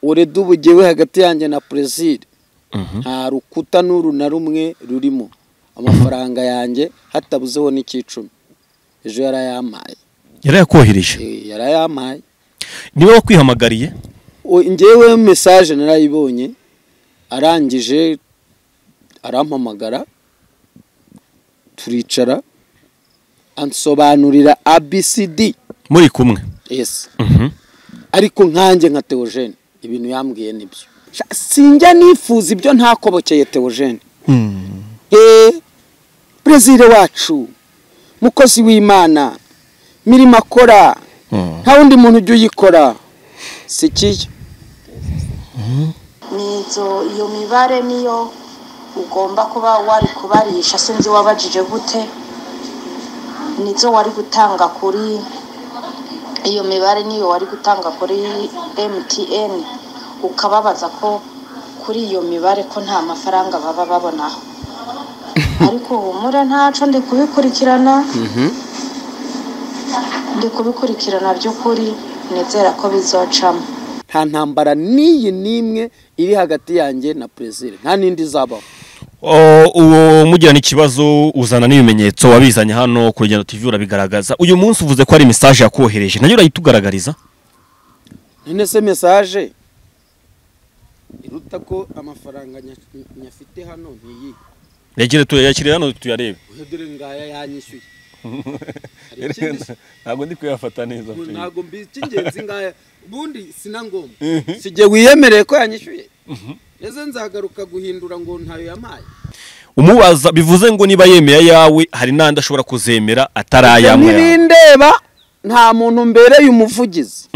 urede ubugewe hagati yanjye na perezida nta rukuta n'uru na rumwe rurimo amafaranga yanjye hatabuzeho n'icyicumi ejo yarayampaye yarayakohereje Eh, yarayampaye niwe wakwihamagariye O- njyewe mesaje narayibonye arangije arampamagara turicara ansobanurira abcd muri kumwe yes Mhm. ariko nkanjye nka teogene ibintu yambwiye nibyo Sha- sinjya nifuza ibyo ntakobokeye teogene eee perezida wacu mukozi w'imana mirimo akora nta wundi muntu ujya uyikora sikiye nizo iyo mibare niyo ugomba kuba wari kubarisha sinzi wabajije gute nizo wari gutanga kuri iyo mibare niyo wari gutanga kuri MTN ukababaza ko kuri iyo mibare ko nta mafaranga baba babonaho ariko humura ntaco ndi kubikurikirana ndi kubikurikirana by'ukuri nizera ko bizocamo nta ntambara n'iyi n'imwe iri hagati yanjye na perezida nta n'indi izabaho O, uwo mujyana ikibazo uzana n'ibimenyetso wabizanye hano ku rugendo TV urabigaragaza uyu munsi uvuze ko ari message yakohereje nayo urayitugaragariza none se mesaje iruta ko amafaranga nya- nyafite hano n'iyi yagire tuyakirira hano tuyarebe uhe dore ngaya yanyishyuye Hari ikindi se? ntabwo ndi kuyafata neza Ngo ntabwo mbizi icy'ingenzi ngaya ubundi sina ngombwa si jye wiyemereye ko yanyishyuye ese nzagaruka guhindura ngo ntayo yampaye umubaza bivuze ngo niba yemera yawe hari n'andi ashobora kuzemera atarayamwe ntirindeba nta muntu mbereye umuvugizi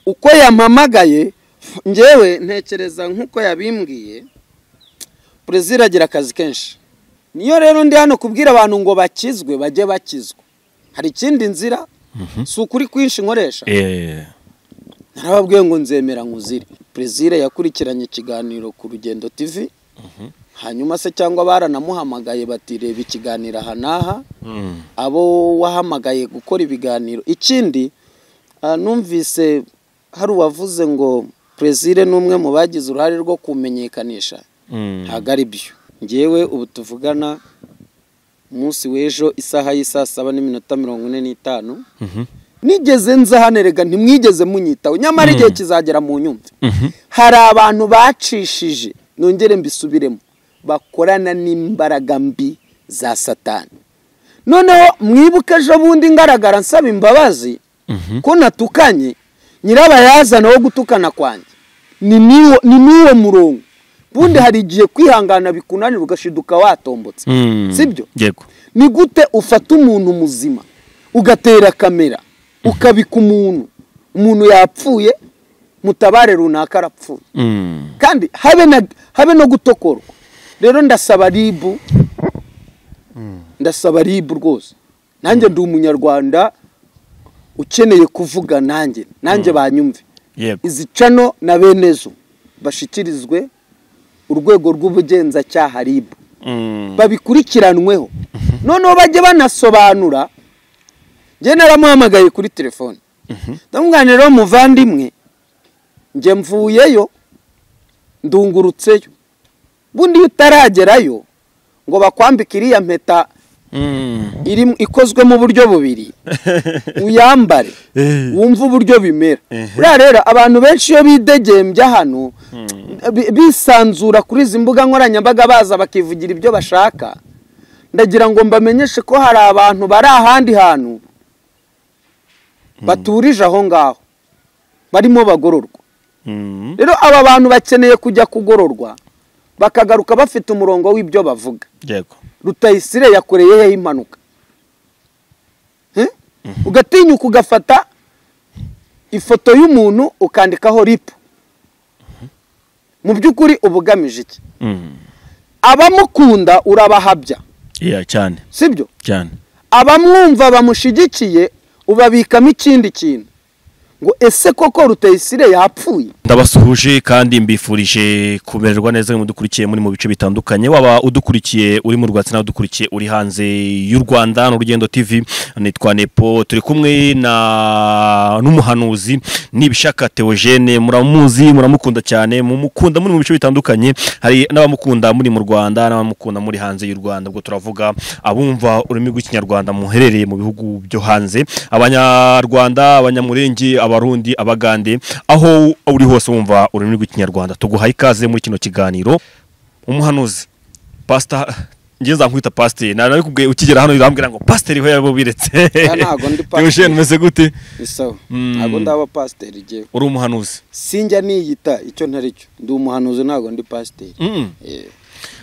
uko yampamagaye ngewe ntekereza nk'uko yabimbwiye perezida agira akazi kenshi niyo rero ndi hano kubwira abantu ngo bakizwe bajye bakizwa hari ikindi nzira si ukuri kwinshi nkoresha eh narababwiye ngo nzemera nkuzire perezida yakurikiranye ikiganiro ku rugendo tv hanyuma se cyangwa baranamuhamagaye bati reba ikiganiro aha n'aha mm. abo wahamagaye gukora ibiganiro ikindi ah, numvise hari uwavuze ngo perezida ni umwe mu bagize uruhare rwo kumenyekanisha mm. ntabwo ari byo ngewe ubu tuvugana umunsi w'ejo isaha y'i saa saba n'iminota mirongo ine n'itanu Mhm. nigeze nza hano erega ntimwigeze munyitaho nyamara igihe kizagera mu nyumva hari abantu bacishije nongere mbisubiremo bakorana n'imbaraga mbi za satani noneho mwibuke ejo bundi ngaragara nsaba imbabazi ko natukanye nyirabayazana wo gutukana kwanjye ni n'uwo- ni n'uwo murongo ubundi hari igihe kwihangana bikunanira ugashiduka watombotse Mm. sibyo yego ni gute ufata umuntu muzima ugatera kamera ukabika umuntu umuntu yapfuye mutabare runaka arapfuye mm. kandi habe na habe no gutokorwa rero ndasaba ribu ndasaba ribu rwose nanjye ndi umunyarwanda ukeneye kuvuga nanjye nanjye banyumve yego izi cano na bene zo bashyikirizwe urwego rw'ubugenzacyaha ribu mm. babikurikiranweho noneho bajye banasobanura njye naramuhamagaye kuri telefone ndamubwira rero muvandimwe njye mvuyeyo ndungurutseyo bundi iyo utaragerayo ngo bakwambike iriya mpeta Mm. iri- ikozwe mu buryo bubiri uyambare Eh. wumve uburyo bimera Ehe. buriya rero abantu benshi iyo bidegembya hano bi- bisanzura kuri izi mbuga nkoranyambaga baza bakivugira ibyo bashaka ndagira ngo mbamenyeshe ko hari abantu bari ahandi hantu baturije aho ngaho barimo bagororwa Mm. rero aba bantu bakeneye kujya kugororwa bakagaruka bafite umurongo w'ibyo bavuga yego rutayisire yakoreyeho impanuka Eh? ugatinyuka ugafata ifoto y'umuntu ukandikaho ripu mu by'ukuri uba ugamije iki mm. abamukunda urabahabya yeah cyane sibyo cyane abamwumva bamushyigikiye ubabikamo ikindi kintu ngo ese koko rutayisire yapfuye ndabasuhuje kandi mbifurije kumererwa neza mu dukurikiye muri mu bice bitandukanye waba udukurikiye uri mu rwatsi nawe udukurikiye uri hanze y'u Rwanda n'urugendo TV nitwa Nepo turi kumwe na n'umuhanuzi nibishaka Theogene muramuzi muramukunda cyane mumukunda muri mu bice bitandukanye hari n'abamukunda muri mu Rwanda n'abamukunda muri hanze y'u Rwanda ubwo turavuga abumva ururimi rw'ikinyarwanda muherereye mu bihugu byo hanze abanyarwanda abanyamurenge abarundi abagande aho uri hose wumva ururimi rw'ikinyarwanda tuguhaye ikaze muri kino kiganiro umuhanuzi pasita ngeze nkwita pasiteri ntabwo ukigera hano birambwira ngo pasiteri we yabo biretse ntabwo ndi pasiteri. Theogene, umeze gute bisawa Mm. ntabwo ndi abapasiteri igihe uri umuhanuzi sinjya niyita icyo ntari cyo ndi umuhanuzi ntabwo ndi pasiteri Mm. Eh.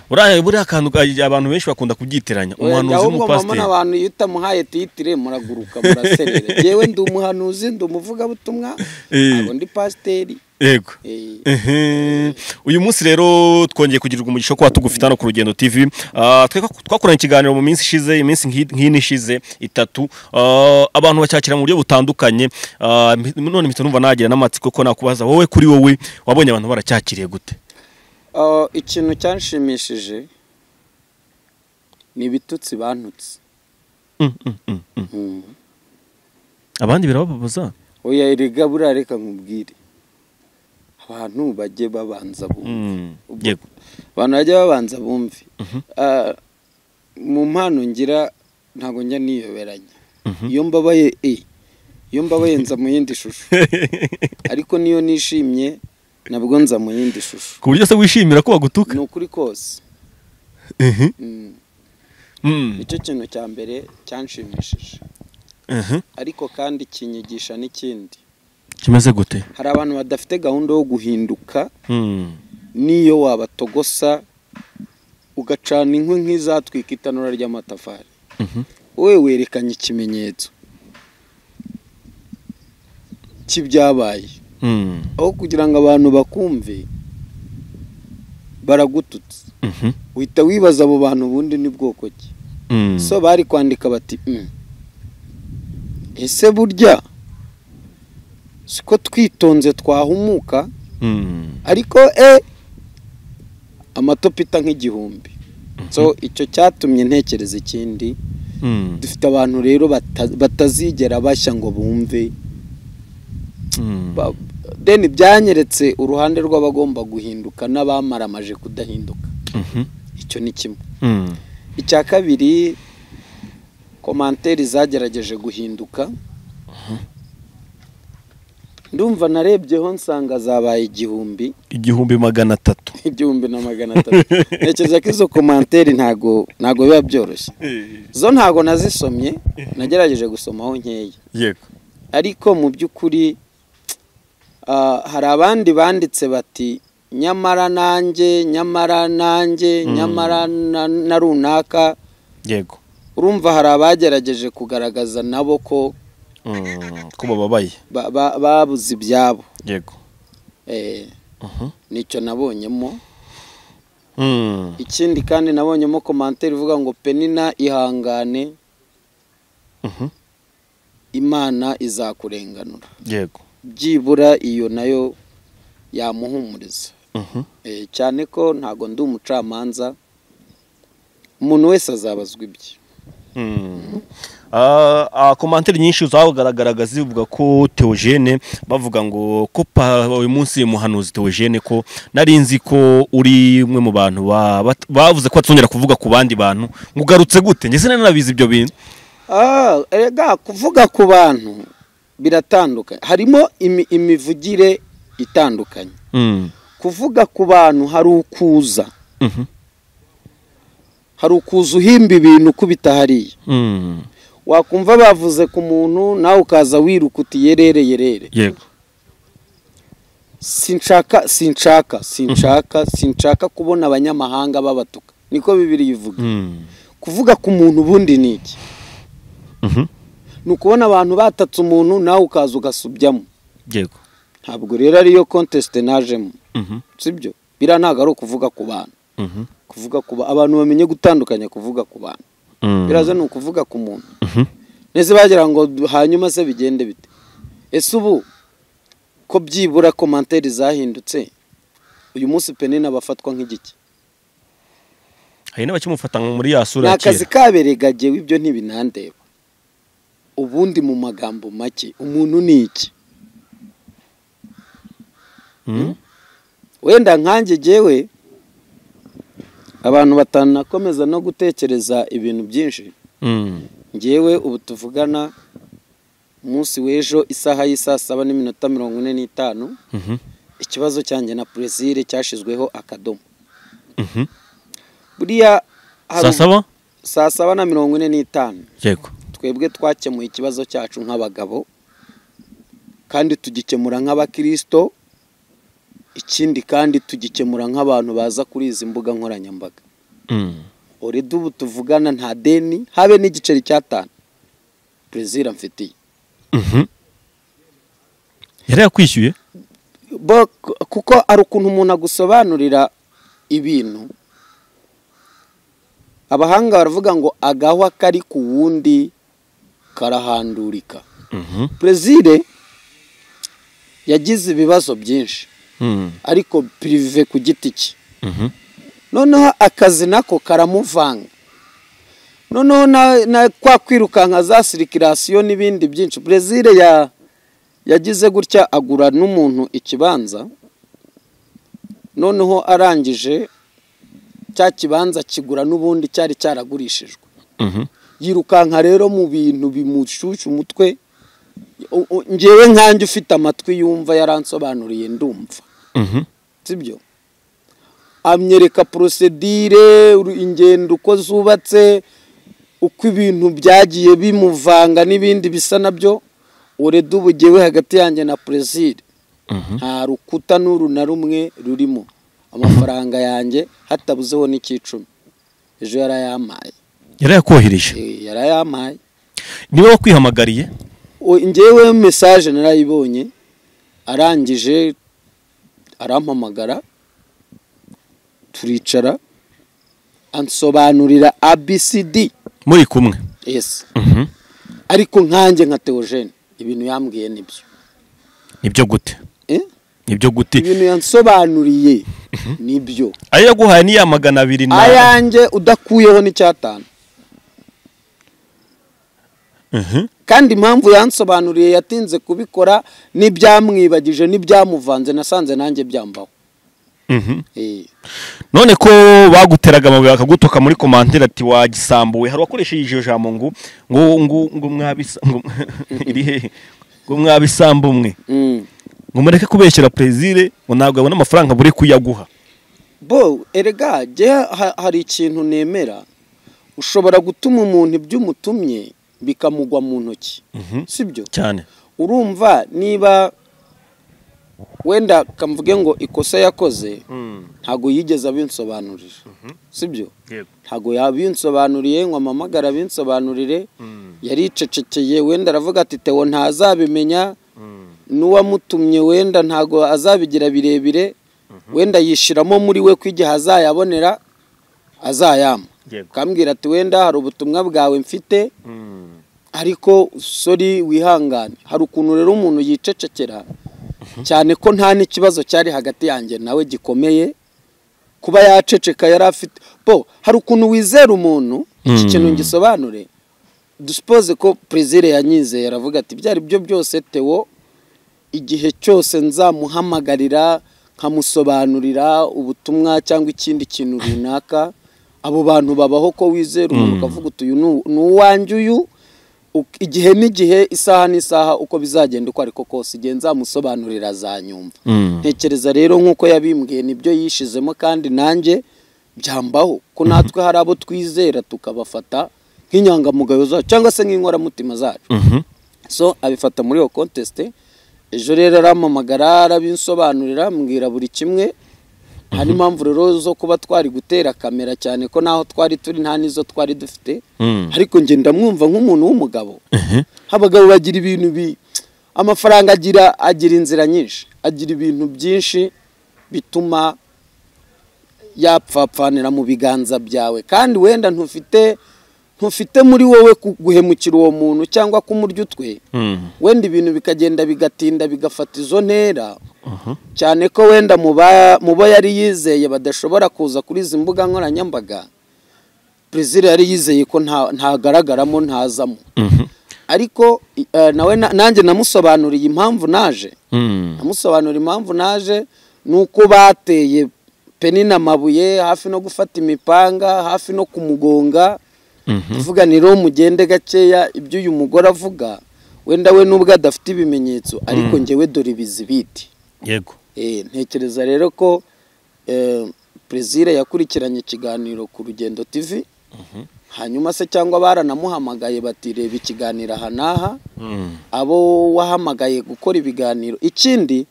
buriya buriya akantu ka- abantu benshi bakunda kubyitiranya umuhanuzi Wenda ahubwo mama n'umupasiteri n'abantu iyo utamuhaye titire muraguruka muraserera yewe ndi umuhanuzi ndi umuvugabutumwa Eh. ntabwo ndi pasiteri yego Eh. Ehe. uyu munsi rero twongeye kugirirwa umugisha wo kuba tugufite hano ku rugendo tv Ah, twe- twakoranye ikiganiro mu minsi ishize iminsi nk'i- nk'ine ishize itatu Ah, abantu bacyakira mu buryo butandukanye Ah, mpi- none mpita numva nagira n'amatsiko ko nakubaza wowe kuri wowe wabonye abantu baracyakiriye gute Ah, ikintu cyanshimishije ni ibitutsi bantutse Mm, mm, mm, mm. abandi birababaza oya erega buriya reka nkubwire abantu bajye babanza bumve Mm, Ubwo- yego abantu bajye babanza bumve Ah, mu mpano ngira ntabwo njya niyoberanya iyo mbabaye e iyo mbabaye nza mu yindi shusho ariko niyo nishimye nabwo nza mu yindi shusho ku buryo se wishimira ko bagutuka ni ukuri kose Ehe. Mm. Mm, nicyo kintu cya mbere cyanshimishije ehe. ariko kandi kinyigisha n'ikindi kimeze gute hari abantu badafite gahunda yo guhinduka Mm. n'iyo wabatogosa ugacana inkwi nk'izatwika itanura ry'amatafari Mhm. wowe werekanye ikimenyetso cy'ibyabaye Mm. aho kugira ngo abantu bakumve baragututse Mhm. uhita wibaza abo bantu ubundi ni bwoko ki Mm. so bari kwandika bati "Mm. ese burya siko twitonze twahumuka Mm. ariko e amatopita nk'igihumbi so icyo cyatumye ntekereza ikindi Mm. dufite abantu rero bata- batazigera bashya ngo bumve Mm. Ba- then byanyeretse uruhande rw'abagomba guhinduka n'abamaramaje kudahinduka Mhm. icyo ni kimwe Mm. icya kabiri komanteri zagerageje guhinduka ndumva narebyeho nsanga zabaye igihumbi igihumbi magana atatu igihumbi na magana atatu ntekereza ko izo komanteri ntago ntago biba byoroshye zo ntago nazisomye nagerageje gusomaho nkeya yego ariko mu by'ukuri ah, hari abandi banditse bati nyamara nanjye nyamara nanjye nyamara na- na runaka yego urumva hari abagerageje kugaragaza nabo ko Mm, ko bababaye ba- ba- babuze ibyabo yego Eh, Mhm. nicyo nabonyemo Mm. ikindi kandi nabonyemo komantere ivuga ngo penina ihangane Mhm. imana izakurenganura yego byibura iyo nayo yamuhumuriza Mhm. Eh, cyane ko ntago ndi umucamanza umuntu wese azabazwa ibye Mm. Ah, ah, komanteri nyinshi zagaragaraga zivuga ko Theogene bavuga ngo ko pa- uyu munsi muhanuzi Theogene ko nari nzi ko uri umwe mu bantu ba- bat- bavuze ko atuzongera kuvuga ku bandi bantu mugarutse gute njye sinanabizi ibyo bintu Ah, erega kuvuga ku bantu biratandukanye harimo imi- imivugire itandukanye Mm. kuvuga ku bantu hari ukuza Mhm. hari ukuza uhimba ibintu ukubita hariya Mm. wakumva bavuze ku muntu nawe ukaza wiruka uti yerere yerere yego sinshaka sinshaka sinshaka sinshaka kubona abanyamahanga babatuka niko bibiri ivuga Mm. kuvuga ku muntu ubundi ni iki Mhm. ni ukubona abantu batatse umuntu nawe ukaza ugasubyamo yego ntabwo rero ariyo kontesite najemo Mhm. sibyo biriya ntabwo ari ukuvuga ku bantu Mhm. kuvuga ku ba- abantu bamenye gutandukanya kuvuga ku bantu Mm. biraza ni ukuvuga ku muntu Mhm. ndetse bagira ngo hanyuma se bigende bite ese ubu ko byibura komantere zahindutse uyu munsi penina bafatwa nk'igiki hari n'abakimufata muri ya ni sura ya akazi kera kaberega ibyo ntibinandeba ubundi mu magambo make umuntu ni iki Mm. wenda nkanjye jyewe abantu batanakomeza no gutekereza ibintu byinshi Mm. ngewe ubu tuvugana umunsi w'ejo isaha y'isaa saba n'iminota mirongo ine n'itanu Mhm. ikibazo cyanjye na purezire cyashyizweho akadomo Mhm. buriya hari saa saba saa saba na mirongo ine n'itanu yego twebwe twakemuye ikibazo cyacu nk'abagabo kandi tugikemura nk'abakirisito ikindi kandi tugikemura nk'abantu baza kuri izi mbuga nkoranyambaga Mm. oreda ubu tuvugana nta deni habe n'igiceri cy'atanu perezida mfitiye Mhm. yari yakwishyuye Bo- kuko hari ukuntu umuntu agusobanurira ibintu abahanga baravuga ngo agahwa kari ku wundi karahandurika Mhm. perezida yagize ibibazo byinshi Mm. ariko pirive ku giti cye Mhm. noneho akazi nako karamuvanga noneho na, na kwa kwirukanka za sirikirasiyo n'ibindi byinshi brezil ya yagize gutya agura n'umuntu ikibanza noneho arangije cya kibanza kigura n'ubundi cyari cyaragurishijwe Mhm. yirukanka rero mu bintu bimushyushya umutwe U- u- ngewe nkanjye ufite amatwi yumva yaransobanuriye ndumva Mhm. sibyo amyereka porosedire uru- ingendo uko zubatse uko ibintu byagiye bimuvanga n'ibindi bisa nabyo ureda ubugewe hagati yanjye na perezida Mhm. nta rukuta n'uru na rumwe rurimo amafaranga yanjye hatabuzeho n'icyicumi ejo yarayampaye yari yakohereje Eh, yarayampaye niba wakwihamagariye O- njyewe mesaje narayibonye arangije arampamagara turicara ansobanurira abcd muri kumwe yes Mhm. ariko nkanjye nka teogene ibintu yambwiye nibyo nibyo gute Eh? nibyo gute ibintu yansobanuriye nibyo ayo yaguhaye ni ya magana abiri na ayanjye udakuyeho n'icyatanu Mhm. kandi impamvu yansobanuriye yatinze kubikora n'ibyamwibagije n'ibyamuvanze nasanze nanjye byambaho Mhm. Eh. none ko baguteraga amabuye bakagutuka muri komandire ati wagisambuwe hari uwakoresheje iryo jambo ngo ngo ngo ngo mwabisa ngo iri hehe ngo mwabisamba umwe Mm. ngo mureke kubeshyira perezire ngo ntabwo abona amafaranga buri kuyaguha bo erega jye ha- hari ikintu nemera ushobora gutuma umuntu ibyo umutumye bikamugwa mu ntoki Mhm. sibyo cyane urumva niba wenda kamvuge ngo ikosa yakoze ntago yigeze abinsobanurira sibyo ntago yabinsobanuriye ngo amamagara abinsobanurire yaricecekeye wenda aravuga ati tewo ntazabimenya n'uwamutumye wenda ntago azabigira birebire wenda yishiramo muri we ko igihe azayabonera azayama Yego. akambwira ati wenda hari ubutumwa bwawe mfite ariko sori wihangane hari ukuntu rero umuntu yicecekera cyane ko nta n'ikibazo cyari hagati yanjye nawe gikomeye kuba yaceceka yari afite bo hari ukuntu wizera umuntu iki Mm. kintu ngisobanure dusipoze ko perezida yanyizeye aravuga ati ibyo ari byo byose tewo igihe cyose nzamuhamagarira nkamusobanurira ubutumwa cyangwa ikindi kintu runaka abo bantu babaho ko wizera umuntu ukavuga uti uyu ni- ni uwanjye uyu Uk- igihe n'igihe isaha n'isaha uko bizagenda uko ariko kose igihe nzamusobanurira azanyumva Mm. ntekereza rero nk'uko yabimbwiye nibyo yishizemo kandi nanjye byambaho ko natwe hari abo twizera tukabafata nk'inyangamugayo zacu cyangwa se nk'inkoramutima zacu Mhm. so abifata muri iyo kontesite ejo rero arampamagara arabinsobanurira mbwira buri kimwe hari impamvu rero zo kuba twari gutera kamera cyane ko naho twari turi nta n'izo twari dufite Mm. ariko njye ndamwumva nk'umuntu w'umugabo Mhm. abagabo bagira ibintu bi amafaranga agira agira inzira nyinshi agira ibintu byinshi bituma yapfapfanira mu biganza byawe kandi wenda ntufite ntufite muri wowe guhemukira uwo muntu cyangwa kumurya utwe wenda ibintu bikagenda bigatinda bigafata izo ntera cyane ko wenda mu bo yari yizeye badashobora kuza kuri izi mbuga nkoranyambaga perezida yari yizeye ko ntagaragaramo ntazamo ariko nawe nanjye namusobanuriye impamvu naje namusobanuriye impamvu naje ni uko bateye penini amabuye hafi no gufata imipanga hafi no kumugonga uvuga ni rero mugende gakeya ibyo uyu mugore avuga wenda we n'ubwo adafite ibimenyetso ariko ngewe dore ibizibiti yego ntekereza rero ko perezida yakurikiranye ikiganiro ku rugendo tivi hanyuma se cyangwa baranamuhamagaye bati reba ikiganiro aha n'aha abo wahamagaye gukora ibiganiro ikindi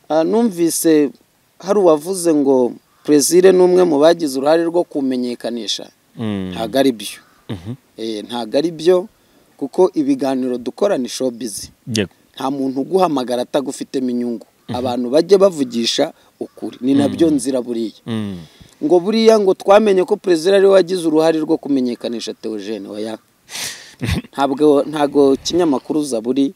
numvise hari uwavuze ngo perezida ni umwe mu bagize uruhare rwo kumenyekanisha ntabwo ari byo ntabwo ari byo kuko ibiganiro dukorana ishobizi nta muntu uguhamagara atagufitemo inyungu abantu bajye bavugisha ukuri ni nabyo nzira buriya ngo buriya ngo twamenye ko perezida ariwe wagize uruhare rwo kumenyekanisha teogene waya ntabwo ntabwo kinyamakuru zaburi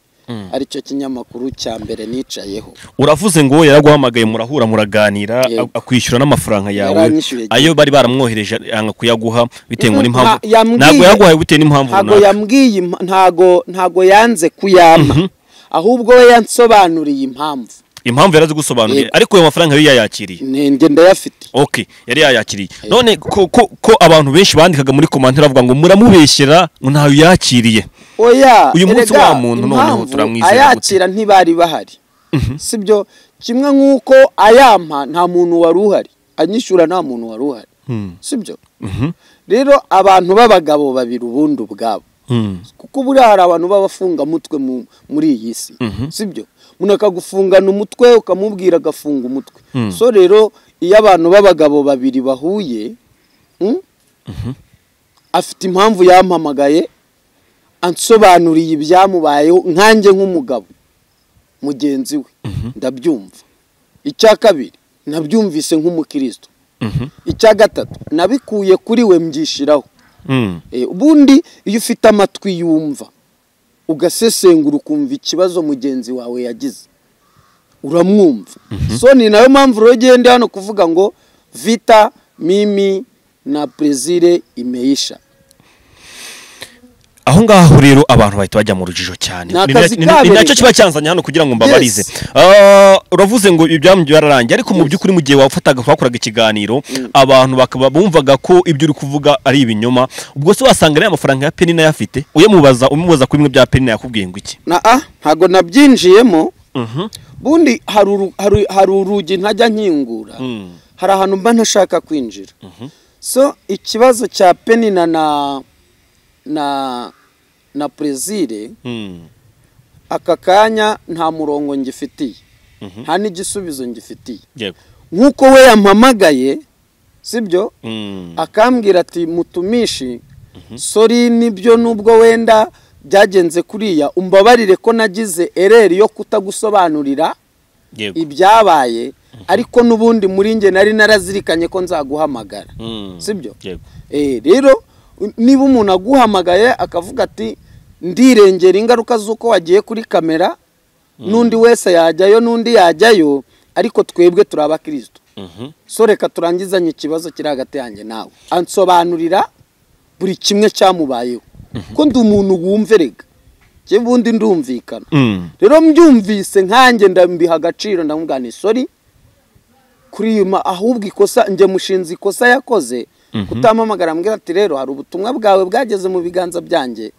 aricyo kinyamakuru cya mbere nicayeho uravuze ngo yaraguhamagaye murahura muraganira akwishyura n'amafaranga yawe ayo bari baramwohereje yanga kuyaguha bitewe n'impamvu ntabwo yaguhaye bitewe n'impamvu runaka ntabwo yanze kuyampa ahubwo we yansobanuriye impamvu impamvu yarazi gusobanurira ariko ayo mafaranga yari yayakiriye ntende ndayafite oke yari yayakiriye none ko abantu benshi bandikaga muri komantara bavuga ngo muramubeshyera ngo ntayo yakiriye uyu munsi wa muntu noneho turamwizera ayakira ntibari bahari si byo kimwe nk'uko ayampa nta muntu wari uhari anyishyura nta muntu wari uhari si byo rero abantu b'abagabo babiri ubundi ubwabo kuko buriya hari abantu b'abafungamutwe muri iyi si si byo umuntu akagufungana umutwe ukamubwira agafunga umutwe so rero iyo abantu b'abagabo babiri bahuye afite impamvu yampamagaye ansobanuriye ibyamubayeho nkanjye nk'umugabo mugenzi we ndabyumva icya kabiri nabyumvise nk'umukristo icya gatatu nabikuye kuri we mbyishyiraho ubundi iyo ufite amatwi yumva ugasesengura ukumva ikibazo mugenzi wawe yagize uramwumva so ni nayo mpamvu rero ugenda hano kuvuga ngo vita mimi na perezire imeyisha aho ngaho rero abantu bahita bajya mu rujijo cyane ni nacyo kiba cyanzanye hano kugira ngo mbabarize uravuze ngo ibyamu byararangiye ariko mu by'ukuri mu gihe wafataga wakoraga ikiganiro abantu bakaba bumvaga ko ibyo uri kuvuga ari ibinyoma ubwo se wasanga ariya mafaranga ya penina yafite uyamubaza umubaza kuri bimwe bya penina yakubwiye ngo iki ntabwo nabyinjiyemo bundi hari urugi ntajya nkingura hari ahantu mba ntashaka kwinjira so ikibazo cya penina na na na perezire aka kanya nta murongo ngifitiye nta n'igisubizo ngifitiye nk'uko we yampamagaye sibyo akambwira ati mutumishi sori nibyo nubwo wenda byagenze kuriya umbabarire ko nagize ereri yo kutagusobanurira ibyabaye ariko n'ubundi muri nge nari narazirikanye ko nzaguhamagara sibyo rero niba umuntu aguhamagaye akavuga ati ndirengera ingaruka z'uko wagiye kuri kamera n'undi wese yajyayo n'undi yajyayo ariko twebwe turi abakirisito so reka turangizanye ikibazo kiri hagati yanjye nawe ansobanurira buri kimwe cyamubayeho ko ndi umuntu wumverega yewe ubundi ndumvikana rero mbyumvise nkanjye ndambiha agaciro ndamubwira ni sori kuri ahubwo ikosa njye mushinze ikosa yakoze kutamamagara mbwira ati rero hari ubutumwa bwawe bwageze mu biganza byanjye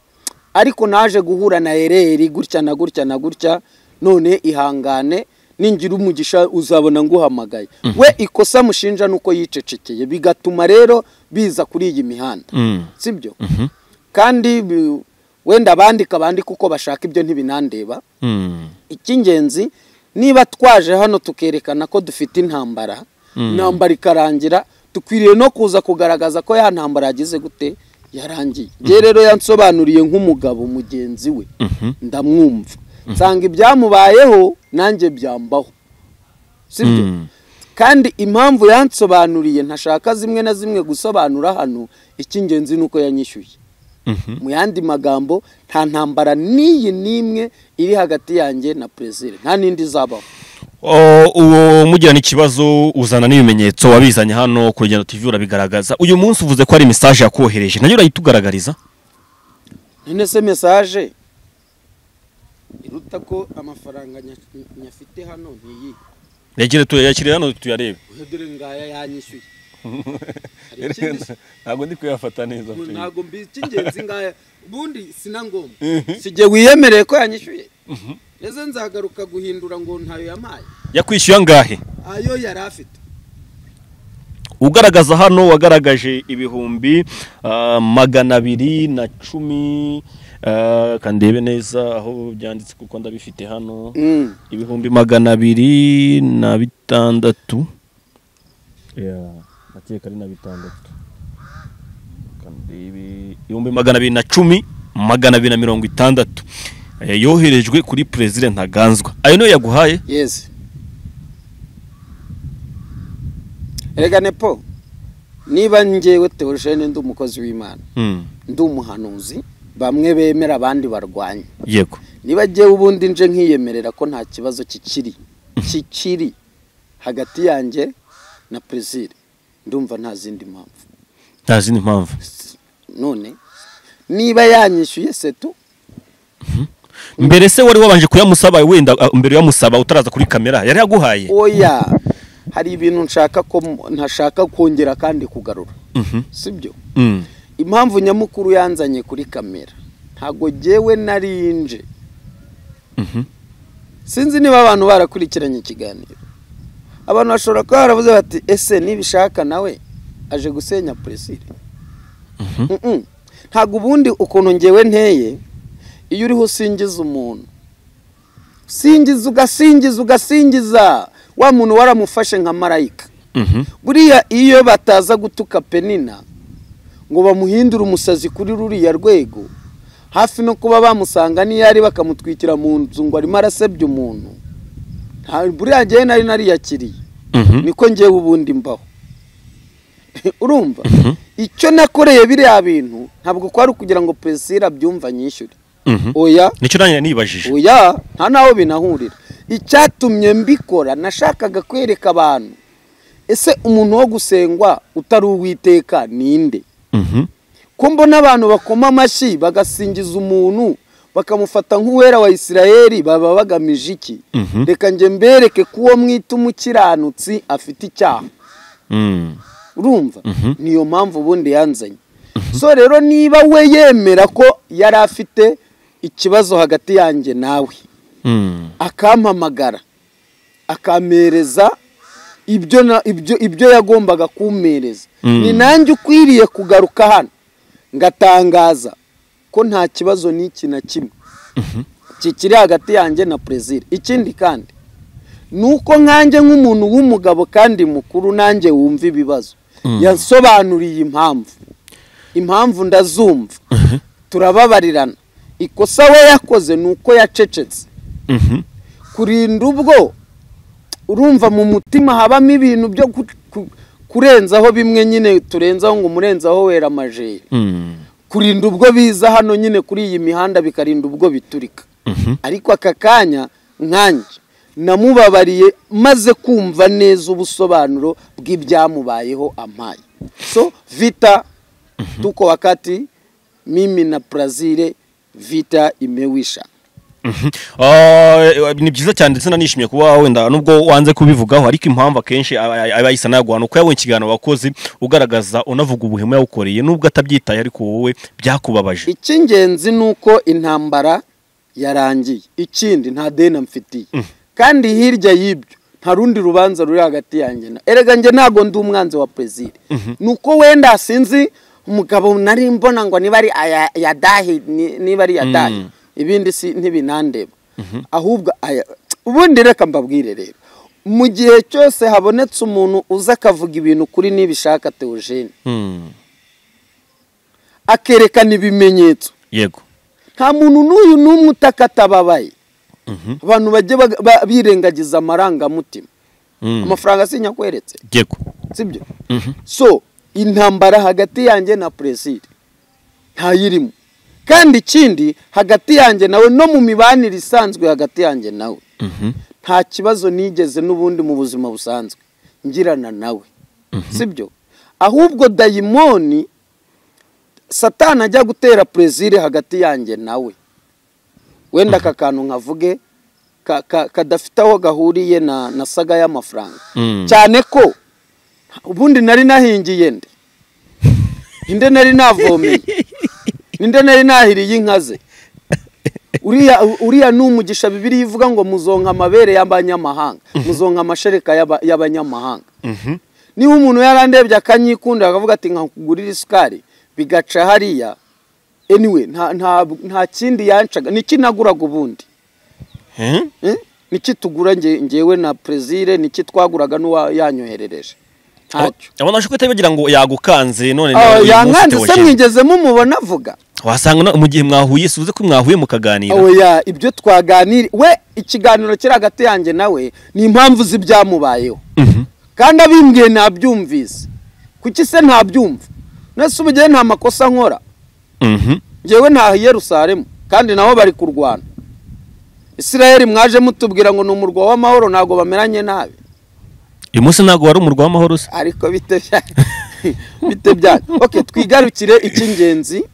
ariko naje guhura na ereri gutya na gutya na gutya none ihangane ningira umugisha uzabona nguhamagaye we ikosa mushinja ni uko yicecekeye bigatuma rero biza kuri iyi mihanda sibyo kandi wenda bandika bandika uko bashaka ibyo ntibinandeba icy'ingenzi niba twaje hano tukerekana ko dufite intambara intambara ikarangira dukwiriye no kuza kugaragaza ko ya ntambara yagize gute yarangiye nge rero yansobanuriye nk'umugabo mugenzi we ndamwumva nsanga ibyamubayeho nanjye byambaho sibyo kandi impamvu yansobanuriye ntashaka zimwe na zimwe gusobanura hano icy'ingenzi ni uko yanyishyuye mu yandi magambo nta ntambara n'iyi n'imwe iri hagati yanjye na perezida nta n'indi izabaho O- uwo mugirana ikibazo uzana n'ibimenyetso wabizanye hano ku rugendo TV urabigaragaza uyu munsi uvuze ko ari message yakohereje nayo urayitugaragariza none se mesaje iruta ko amafaranga nya- nyafite hano n'iyi yagire tuyakirira hano tuyarebe dore ngaya yanyishyuye Hari ikindi se? ntabwo ndi kuyafata neza Ngo ntabwo mbizi icy'ingenzi ngaya ubundi sina ngombwa sijye wiyemereye ko yanyishyuye ese nzagaruka guhindura ngo ntayo yampaye yakwishyuye angahe ayo yari afite ugaragaza hano wagaragaje ibihumbi ah, magana abiri na cumi ah, kandebe neza aho byanditse kuko ndabifite hano ibihumbi magana abiri na bitandatu nakeka ari na bitandatu kandebe ibihumbi magana abiri na cumi magana abiri na mirongo itandatu Eh, yoherejwe kuri perezida ntaganzwa ayo niyo yaguhaye yesi reka nepo niba ngewe tewoshene ndi umukozi w'imana Hmm, ndi umuhanuzi bamwe bemera abandi barwanya yego niba ngewe ubundi nje nkiyemerera ko nta kibazo kikiri kikiri hagati yanjye na perezida ndumva nta zindi mpamvu nta zindi mpamvu none niba yanyishyuye setu mbere se wari wabanje kuyamusaba wenda ah, mbere uyamusaba utaraza kuri kamera yari yaguhaye oya hari ibintu nshaka ko ntashaka kongera kandi kugarura Mhm. sibyo Mm. impamvu nyamukuru yanzanye kuri kamera ntabwo ngewe narinje Mhm. sinzi niba abantu barakurikiranye ikiganiro abantu bashobora kuba baravuze bati ese nibishaka nawe aje gusenya puresire Mm-mm. ntabwo ubundi ukuntu ngewe nteye iyo uriho usingiza umuntu singiza ugasingiza ugasingiza wa muntu waramufashe nka marayika Mhm. buriya iyo bataza gutuka penina ngo bamuhindure umusazi kuri ruriya rwego hafi no kuba bamusanga n'iyo ari bakamutwikira mu nzu ngo arimo arasebya umuntu nta- buriya ngewe nari nariyakiriye Mhm. niko ngewe ubundi mbaho urumva icyo nakoreye biriya bintu ntabwo kwari ukugira ngo pesira abyumva anyishyure Mhm. oya nicyo nanjye nibajije oya nta n'aho binahurira icyatumye mbikora nashakaga kwereka abantu ese umuntu wo gusengwa utari uwiteka ninde Mhm. ko mbona abantu bakoma amashyi bagasingiza umuntu bakamufata nk'uwera wa isirayeli baba bagamije iki Mhm. reka njye mbereke ko uwo mwita umukiranutsi afite icyaha Mm. urumva niyo mpamvu ubundi yanzanye so rero niba we yemera ko yari afite ikibazo hagati yanjye nawe Mm. akampamagara akampereza ibyo na- ibyo ibyo yagombaga kumpereza Mm. ni nanjye ukwiriye kugaruka hano ngatangaza ko nta kibazo n'iki na kimwe kikiri hagati yanjye na perezida ikindi kandi ni uko nkanjye nk'umuntu w'umugabo kandi mukuru nanjye wumva ibibazo yasobanuriye impamvu impamvu ndazumva turababarirana ikosa we yakoze ni uko yacecetse Mhm. kurinda ubwo urumva mu mutima habamo ibintu byo ku- ku- kurenzaho bimwe nyine turenzaho ngo umurenzaho wera amajeri Mm. kurinda ubwo biza hano nyine kuri iyi mihanda bikarinda ubwo biturika Mhm. ariko aka kanya nkanjye namubabariye maze kumva neza ubusobanuro bw'ibyamubayeho ampaye so vita tuko wakati mimi na brazil vita imewisha Mhm. Ah, eh, ni byiza cyane ndetse nanishimye kuba wenda nubwo wanze kubivugaho ariko impamvu akenshi aba aba yahise anayaguhana uko yabonye ikiganiro wakoze ugaragaza unavuga ubuhemu yawukoreye nubwo atabyitaye ariko wowe byakubabaje icy'ingenzi ni uko intambara yarangiye ikindi nta deni mfitiye kandi hirya y'ibyo nta rundi rubanza ruri hagati yanjye na erega njye ntabwo ndi umwanzi wa perezida ni uko wenda sinzi umugabo nari mbona ngo niba ari aya- yadahi ni- niba ari yadahi ibindi si ntibinandeba ahubwo aya- ubundi reka mbabwire rero mu gihe cyose habonetse umuntu uza akavuga ibintu kuri nibishaka teogene Mm. akerekana ibimenyetso yego nta muntu n'uyu n'umwe utaka atababaye abantu bajye baga- ba- birengagiza amarangamutima Mm. amafaranga sinyakweretse yego sibyo so intambara hagati yanjye na perezida ntayirimo kandi ikindi hagati yanjye nawe no mu mibanire isanzwe hagati yanjye nawe nta kibazo nigeze n'ubundi mu buzima busanzwe ngirana nawe sibyo ahubwo dayimoni satana ajya gutera perezire hagati yanjye nawe wenda aka kantu nkavuge kadafite aho gahuriye na saga y'amafaranga cyane ko ubundi nari nahingiye nde inde nari navomeye ninde nari nahiriye inka ze uriya ni umugisha bibiri ivuga ngo muzonka amabere y'abanyamahanga muzonka amashereka y'abanyamahanga niba umuntu yarandebye akanyikunda akavuga ati nkakugurira isukari bigaca hariya anyway nta kindi yancaga niki naguraga ubundi niki tugura ngewe na perezire niki twaguraga n'uwayanyoherereje abona ashobora kuhita yibagira ngo yagukanze none yankanze se mwigezemo umubona avuga wasanga mu gihe mwahuye suze ko mwahuye mukaganira oya ibyo twaganira we ikiganiro kiri hagati yanjye nawe ni impamvu z'ibyamubayeho kandi abimbwiye ntabyumvise kuki se ntabyumva nese ubugeni nta makosa nkora ngewe ntahiye rusaremu kandi nabo bari kurwana israel mwaje mutubwira ngo ni umurwa w'amahoro ntabwo bameranye nabi uyu munsi ntabwo wari umurwa w'amahoro se ariko bite byanyu oke twigarukire icy'ingenzi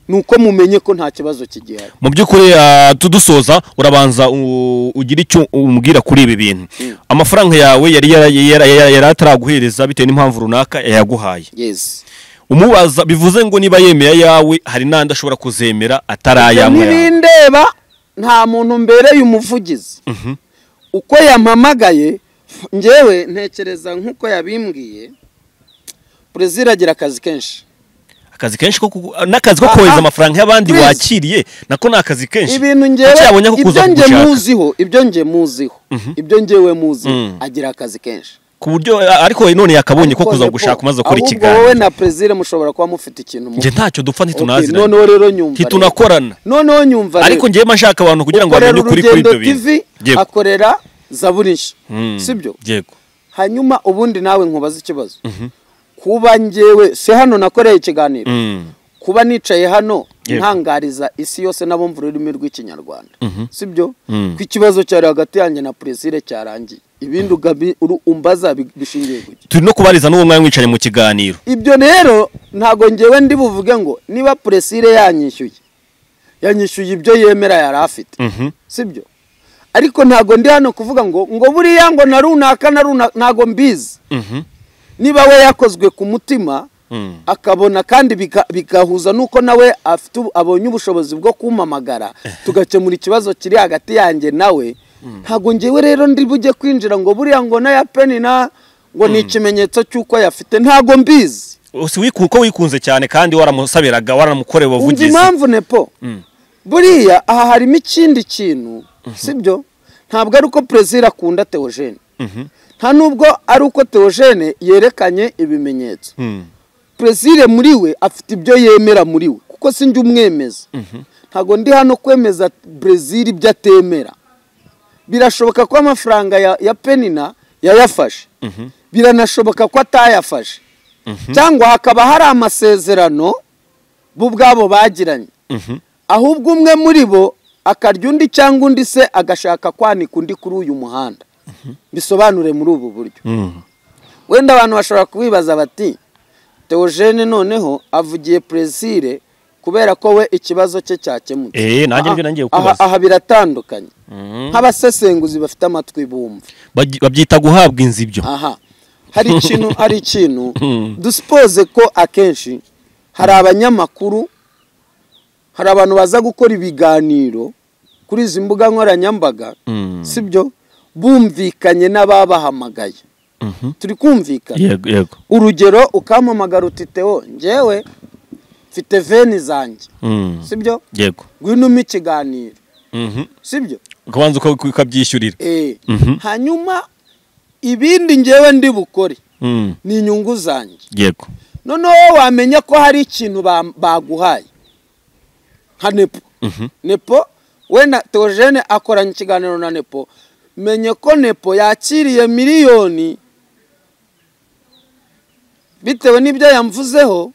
ni uko mumenye ko nta kibazo kigihari mu by'ukuri ah, tudusoza urabanza u- ugira icyo umubwira kuri ibi bintu amafaranga yawe yari yara- yara- yara- yari ataraguhereza bitewe n'impamvu runaka yayaguhaye yesi umubaza bivuze ngo niba yemera ayawe hari n'andi ashobora kuzemera atarayanywa ntirindeba nta muntu mbereye umuvugizi uko yampamagaye ngewe ntekereza nk'uko yabimbwiye perezida agira akazi kenshi akazi kenshi ko kugu- n'akazi ko kohereza Aha. amafaranga y'abandi Please. wakiriye nako ni akazi kenshi ibintu Kuki ngewe yabonye ko kuza ibyo nge kugushaka? muziho ibyo nge muziho ibyo ngewe muziho Mm. agira akazi kenshi ku buryo ariko none yakabonye ko kuza None gushaka umaze gukora ahubwo wowe ikiganiro na perezida mushobora kuba mufite ikintu mu njye ntacyo dupfa Okay, ntitunazi noneho rero nyumva rero. ntitunakorana noneho nyumva rero. ariko njyewe mba nshaka abantu kugira ngo ukorera bamenye ukuri kuri urugendo ibyo bintu TV Yego. akorera zaburi nshya Mm. sibyo yego hanyuma ubundi nawe nkubaza ikibazo kuba ngewe si hano nakoreye ikiganiro Mm. kuba nicaye hano Yego. ntangariza isi yose n'abumva ururimi rw'ikinyarwanda sibyo Mm. ko ikibazo cyari hagati yanjye na perezida cyarangiye ibindi ugabi- uru- umbaza bi- bishingiye ku turi no kubariza n'uwo mwanya wicaye mu kiganiro ibyo rero ntabwo ngewe ndi buvuge ngo niba puresire yanyishyuye yanyishyuye ibyo yemera yari afite Mhm. sibyo ariko ntabwo ndi hano kuvuga ngo ngo buriya ngo na runaka na runaka ntabwo mbizi Mhm. niba we yakozwe ku mutima Mm. akabona kandi bika- bigahuza n'uko nawe afite ubu- abonye ubushobozi bwo kumpamagara tugakemura ikibazo kiri hagati yanjye nawe ntabwo ngewe rero ndi bujye kwinjira ngo buriya ngo n'aya peni na ngo ni ikimenyetso cy'uko yafite ntabwo mbizi Usi wiku- ko wikunze cyane kandi waramusabiraga waranamukoreye umva ubuvugizi impamvu nepo buriya aha harimo ikindi kintu sibyo ntabwo ari uko perezida akunda teogene nta nubwo ari uko teogene yerekanye ibimenyetso Mm. perezida muri we afite ibyo yemera muri we kuko si njye umwemeza ntabwo ndi hano kwemeza perezida ibyo atemera birashoboka ko amafaranga ya, ya penina yayafashe biranashoboka ko atayafashe cyangwa hakaba hari amasezerano bo ubwabo bagiranye ahubwo umwe muri bo akarya undi cyangwa undi se agashaka kwanika undi kuri uyu muhanda bisobanure muri ubu buryo Mm. wenda abantu bashobora kubibaza bati teogene noneho avugiye presire kubera ko we ikibazo cye cyakemutse Eh, nanjye nibyo nangiye Aha- kukubaza. aha biratandukanye nk'abasesenguzi bafite amatwi bumva Bagi- babyita guhabwa inzu ibyo aha hari ikintu hari ikintu dusipoze ko akenshi hari abanyamakuru hari abantu baza gukora ibiganiro kuri izi mbuga nkoranyambaga Mm. sibyo bumvikanye n'ababahamagaye Mhm. turi kumvikana yego yego urugero ukampamagara uti tewo ngewe mfite veni zanjye Mm. sibyo yego ngwino umpe ikiganiro Mhm. sibyo ukabanza uka- uka- ukabyishyurira Eh. Mhm. hanyuma ibindi ngewe ndi bukore Mm. ni inyungu zanjye yego noneho wowe wamenya ko hari ikintu ba- baguhaye nka nepo nepo wenda teogene akoranye ikiganiro na nepo menye ko nepo yakiriye miliyoni bitewe n'ibyo yamvuzeho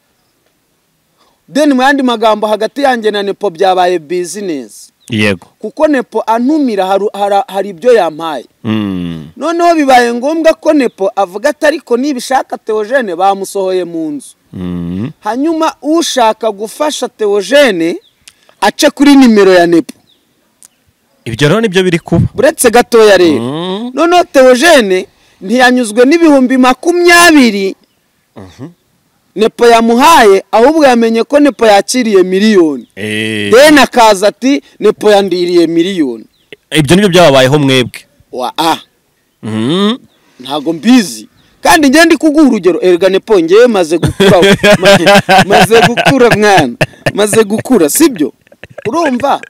deni mu yandi magambo hagati yanjye na nepo byabaye bizinesi yego kuko nepo antumira haru- hara- hari ibyo yampaye Mm. noneho bibaye ngombwa ko nepo avuga ati ariko nibishaka teogene bamusohoye mu nzu Mm. hanyuma ushaka gufasha teogene ace kuri nimero ya nepo ibyo rero nibyo biri kuba uretse gatoya rero Mm. noneho teogene ntiyanyuzwe n'ibihumbi makumyabiri nepo yamuhaye ahubwo yamenye ko nepo yakiriye miliyoni Eh, deni akaza ati nepo yandiriye miliyoni ibyo nibyo byababayeho mwebwe wa a Mm. ntago mbizi kandi njye ndi kuguha urugero erega nepo ngewe maze gukura ma- maze gukura mwana maze gukura sibyo urumva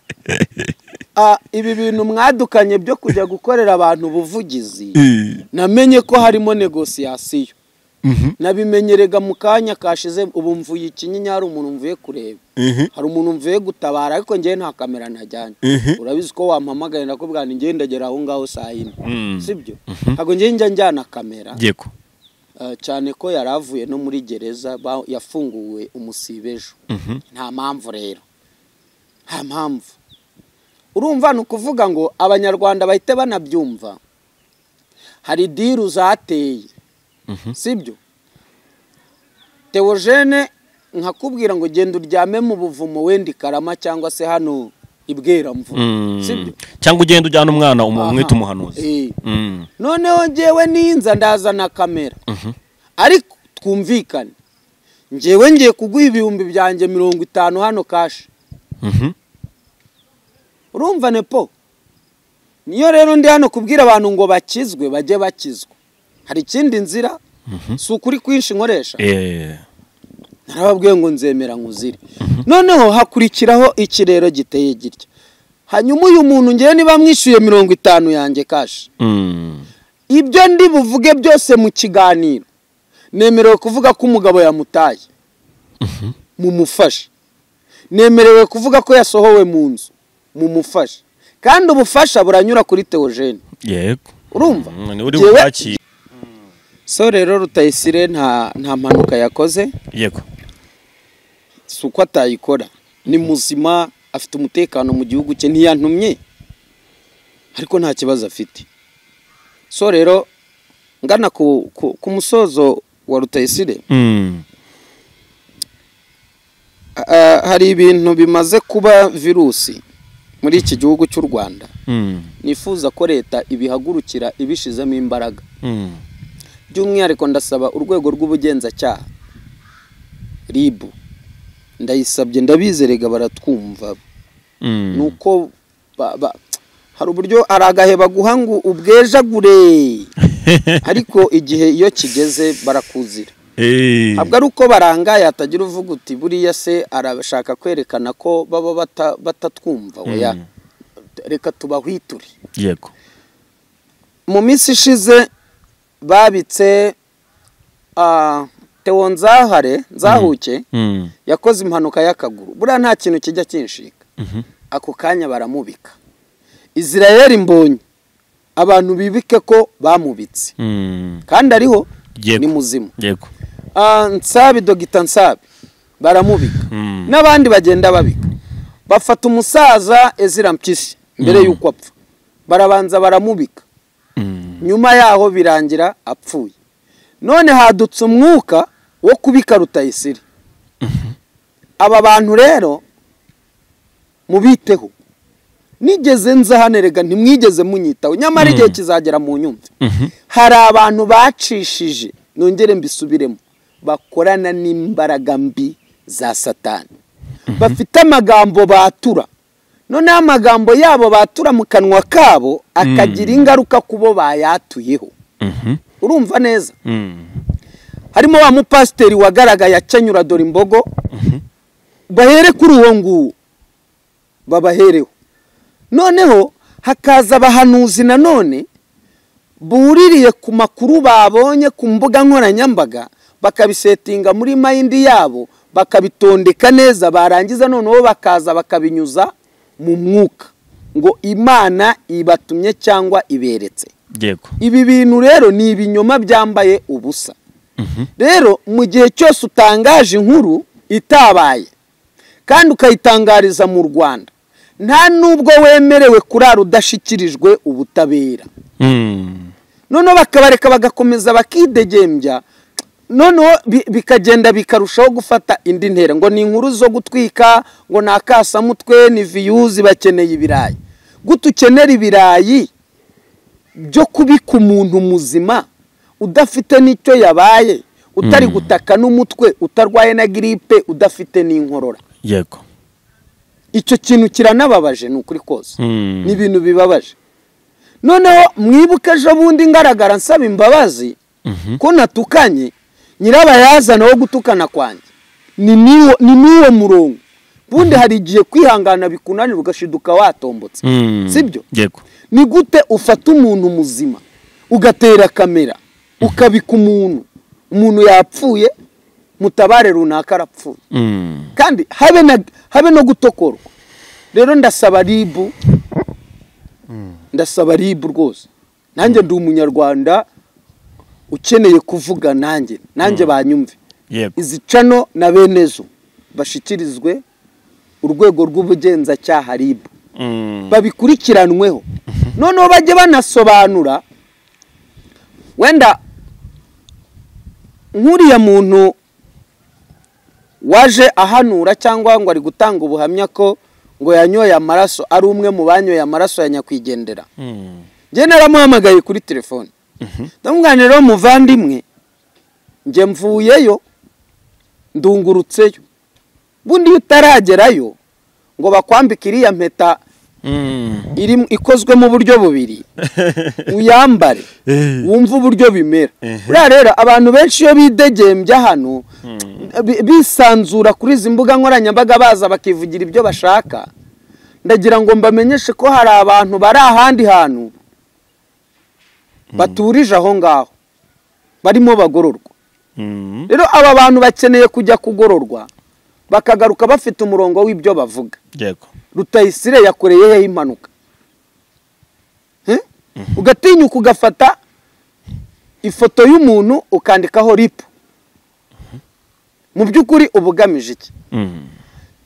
Ah, ibi bintu mwadukanye byo kujya gukorera abantu ubuvugizi Eh. namenye ko harimo negosiyasiyo nabimenyerega mu kanya kashize ubu mvuye ikinyinya hari umuntu mvuye kureba hari umuntu mvuye gutabara ariko njyewe nta kamera najyanye urabizi ko wampamagaye ndakubwira ngo njyewe ndagera aho ngaho saa yine Mm. sibyo ntabwo njyewe njya njyana kamera yego eh, cyane ko yari avuye no muri gereza ba- yafunguwe umusibe ejo nta mpamvu rero nta mpamvu urumva ni ukuvuga ngo abanyarwanda bahite banabyumva hari diru zateye sibyo teogene nkakubwira ngo genda uryame mu buvumo wenda i karama cyangwa se hano i bweramvura Mm. sibyo cyangwa ugenda ujyana umwana umu- Aha. umwita umuhanuzi Eh. Mm. noneho ngewe ninza ndazana kamera ariko twumvikane ngewe ngiye kuguha ibihumbi byanjye mirongo itanu hano kashi Mhm. urumva nepo niyo rero ndi hano kubwira abantu ngo bakizwe bajye bakizwa hari ikindi nzira si ukuri kwinshi nkoresha Eh. narababwiye ngo nzemera nkuzire noneho hakurikiraho ikirero giteye gitya hanyuma uyu muntu ngewe niba mwishyuye mirongo itanu yanjye kashi Mm. ibyo ndi buvuge byose mu kiganiro nemerewe kuvuga ko umugabo yamutaye mumufashe nemerewe kuvuga ko yasohowe mu nzu mumufashe kandi ubufasha buranyura kuri teogene yego urumva Mm, ni uri Jyewe- bwakire so rero rutayisire nta nta mpanuka yakoze yego si uko atayikora ni muzima afite umutekano mu gihugu cye ntiyantumye ariko nta kibazo afite so rero ngana ku- ku- ku musozo wa rutayisire Mm. Ah, hari ibintu bimaze kuba virusi muri iki gihugu cy'u rwanda Mm. nifuza ko leta ibihagurukira ibishizemo imbaraga Mm. by'umwihariko ndasaba urwego rw'ubugenzacyaha ribu ndayisabye ndabizerega baratwumva Mm. ni uko ba- ba- hari uburyo hari agahe baguha ngo ubwejagure ariko igihe iyo kigeze barakuzira Eh. ntabwo ari uko barangaye hatagira uvuga uti buriya se arashaka kwerekana ko baba bata- batatwumva oya Mm. reka tubahwiture yego mu minsi ishize babitse ah, Theo nzahare nzahuke Mm. yakoze impanuka y'akaguru buriya nta kintu kijya kinshinga ako kanya baramubika israel mbonye abantu bibike ko bamubitse Mm. kandi ariho Yego. ni muzima yego Ah, nsabi dogita nsabi baramubika Mm. n'abandi bagenda babika bafata umusaza ezira mpyisi mbere y'uko apfa barabanza baramubika Mm. nyuma yaho birangira apfuye none hadutse umwuka wo kubika rutayisire aba bantu rero mubiteho nigeze nza hano erega ntimwigeze munyitaho nyamara igihe kizagera mu nyumve hari abantu bacishije nongere mbisubiremo bakorana n'imbaraga mbi za satani bafite amagambo batura noneho amagambo yabo batura mu kanwa kabo akagira ingaruka ku bo bayatuyeho Mhm. urumva neza Mm. harimo wa mupasiteri wagaragaye akenyura dore imbogo bahere kuri uwo nguwo babahereho noneho hakaza abahanuzi nanone buririye ku makuru babonye ku mbuga nkoranyambaga bakabisetinga muri mayindi yabo bakabitondeka neza barangiza noneho bakaza bakabinyuza mu mwuka ngo imana ibatumye cyangwa iberetse yego ibi bintu rero ni ibinyoma byambaye ubusa rero mu gihe cyose utangaje inkuru itabaye kandi ukayitangariza mu rwanda nta n'ubwo wemerewe kurara udashyikirijwe ubutabera Mm. noneho bakabareka bagakomeza bakidegembya noneho bi- bikagenda bikarushaho gufata indi ntera ngo ni inkuru zo gutwika ngo ni akasamutwe ni viyuzi bakeneye ibirayi gute ukenera ibirayi byo kubika umuntu muzima udafite n'icyo yabaye utari gutaka n'umutwe utarwaye na giripe udafite n'inkorora yego icyo kintu kiranababaje ni ukuri kose Mm. ni ibintu bibabaje noneho mwibuke ejo bundi ngaragara nsaba imbabazi ko natukanye nyirabayazana wo gutukana kwanjye ni niwo- ni n'uwo murongo ubundi hari igihe kwihangana bikunanira ugashiduka watombotse Mm. sibyo yego ni gute ufata umuntu muzima ugatera kamera ukabika umuntu umuntu yapfuye mutabare runaka arapfuye Mm. kandi habe na habe no gutokorwa rero ndasaba ribu ndasaba ribu rwose nanjye ndi umunyarwanda ukeneye kuvuga nanjye nanjye banyumve yego izi cano na benezo bashyikirizwe urwego rw'ubugenzacyaha ribu Mm. babikurikiranweho noneho bajye banasobanura wenda nk'uriya muntu waje ahanura cyangwa ngo ari gutanga ubuhamya ko ngo yanyoye amaraso ari umwe mu banyoye amaraso ya nyakwigendera Mm. njye naramuhamagaye kuri telefone ndamubwira rero muvandimwe njye mvuyeyo ndungurutseyo bundi iyo utaragerayo ngo bakwambike iriya mpeta Mm. iri ikozwe mu buryo bubiri uyambare Eh. wumve uburyo bimera Ehe. buriya rero abantu benshi iyo bidegembya hano bi- bisanzura kuri izi mbuga nkoranyambaga baza bakivugira ibyo bashaka ndagira ngo mbamenyeshe ko hari abantu bari ahandi hantu baturije aho ngaho barimo bagororwa Mm. rero aba bantu bakeneye kujya kugororwa bakagaruka bafite umurongo w'ibyo bavuga yego rutayisire yakoreyeho impanuka Eh? ugatinyuka ugafata ifoto y'umuntu ukandikaho ripu mu by'ukuri uba ugamije iki Mm.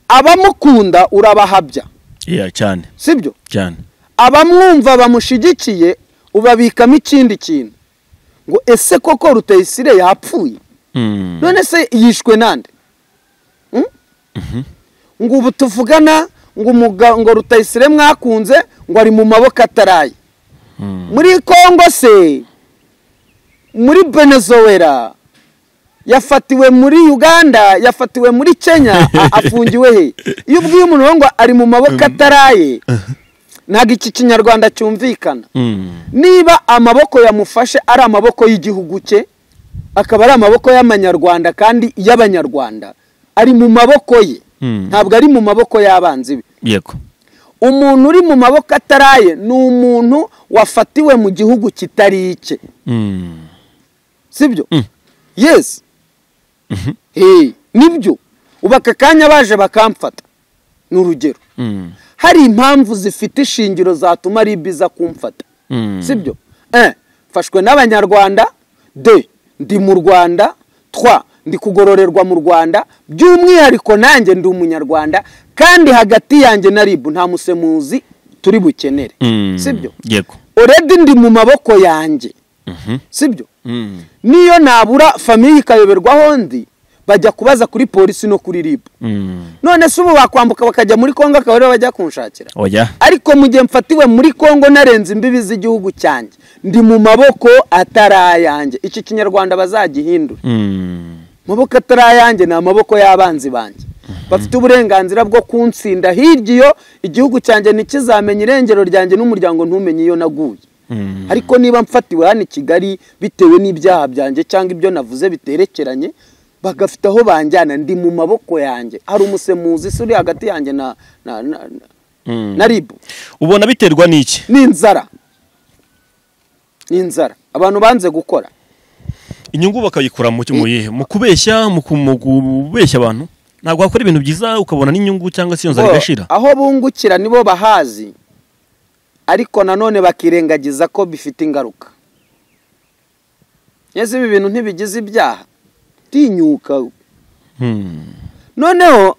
abamukunda urabahabya iya cyane sibyo cyane abamwumva bamushyigikiye ubabikamo ikindi kintu ngo ese koko rutayisire yapfuye Mm. none se yishwe nande Mm? ngo ubu tuvugana ngo umuga- ngo rutayisire mwakunze ngo ari mu maboko ataraye muri kongo se muri venezuela yafatiwe muri uganda yafatiwe muri kenya a- afungiwe he iyo ubwiye umuntu rero ngo ari mu maboko ataraye ntabwo iki kinyarwanda cyumvikana Mm. niba amaboko yamufashe ari amaboko y'igihugu cye akaba ari amaboko y'amanyarwanda kandi y'abanyarwanda ari mu maboko ye Mm. ntabwo ari mu maboko y'abanzi be yego umuntu uri mu maboko ataraye ni umuntu wafatiwe mu gihugu kitari icye Mm. sibyo yesi Hey, nibyo ubu aka kanya baje bakamfata ni urugero Mm. hari impamvu zifite ishingiro zatuma ari biza kumfata Mm. sibyo Eh, mfashwe n'abanyarwanda de ndi mu rwanda twa ndi kugororerwa mu rwanda by'umwihariko nanjye ndi umunyarwanda kandi hagati yanjye na ribu nta musemuzi turi bukenere Mm. sibyo yego oredi ndi mu maboko yanjye sibyo Mm. niyo nabura famiye ikayoberwaho ndi bajya kubaza kuri polisi no kuri ribu Mm. none se ubu bakwambuka bakajya muri kongo akaba ariho bajya kunshakira oya ariko mu gihe mfatiwe muri kongo narenze imbibi z'igihugu cyanjye ndi mu maboko atari ayanjye iki kinyarwanda bazagihindure Mm. amaboko atari ayanjye ni amaboko y'abanzi banjye bafite uburenganzira bwo kunsinda hirya iyo igihugu cyanjye ntikizamenye irengero ryanjye n'umuryango ntumenye iyo naguye Mm. ariko niba mfatiwe hano i kigali bitewe n'ibyaha byanjye cyangwa ibyo navuze biterekeranye bagafite aho banjyana ndi mu maboko yanjye hari umusemuzi se uri hagati yanjye na na na, na, Mm. na ribu ubona biterwa n'iki ni inzara ni inzara abantu banze gukora inyungu bakayikura mu mu yihe mu kubeshya mu ku- mu kubeshya abantu ntabwo wakora ibintu byiza ukabona n'inyungu cyangwa se iyo nzara Bo, igashira aho bungukira nibo bahazi ariko nanone bakirengagiza ko bifite ingaruka neza ibi bintu ntibigize ibyaha tinyuka Mm. noneho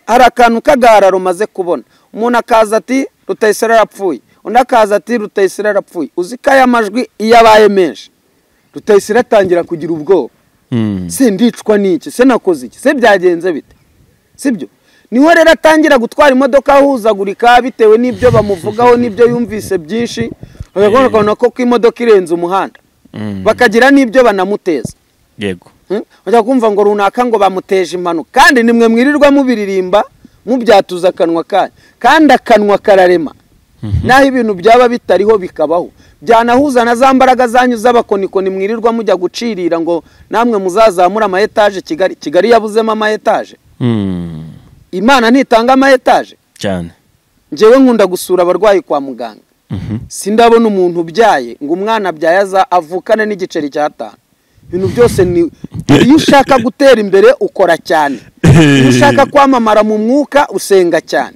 hari akantu k'agahararo umaze kubona umuntu akaza ati rutayisire arapfuye undi akaza ati rutayisire arapfuye uzi ko aya majwi iyo abaye menshi rutayisire atangira kugira ubwoba se ndicwa n'iki se nakoze iki se byagenze bite sibyo niho rero atangira gutwara imodoka ahuzagurika bitewe n'ibyo bamuvugaho n'ibyo yumvise byinshi bakabona ko ko imodoka irenze umuhanda bakagira n'ibyo banamuteza yego bajya kumva ngo runaka ngo bamuteje impanuka kandi nimwe mwirirwa mubiririmba mubyatuza akanwa kanyu kandi akanwa kararema naho ibintu byaba bitariho bikabaho byanahuza na za mbaraga zanyu z'abakonikoni mwirirwa mujya gucirira ngo namwe muzazamure ama etaje kigali kigali yabuzemo ama etaje imana ntitanga ama etaje cyane ngewe nkunda gusura abarwayi kwa muganga sindabona umuntu ubyaye ngo umwana abyaye aza avukane n'igiceri cy'atanu ibintu byose ni iyo ushaka gutera imbere ukora cyane iyo ushaka kwamamara mu mwuka usenga cyane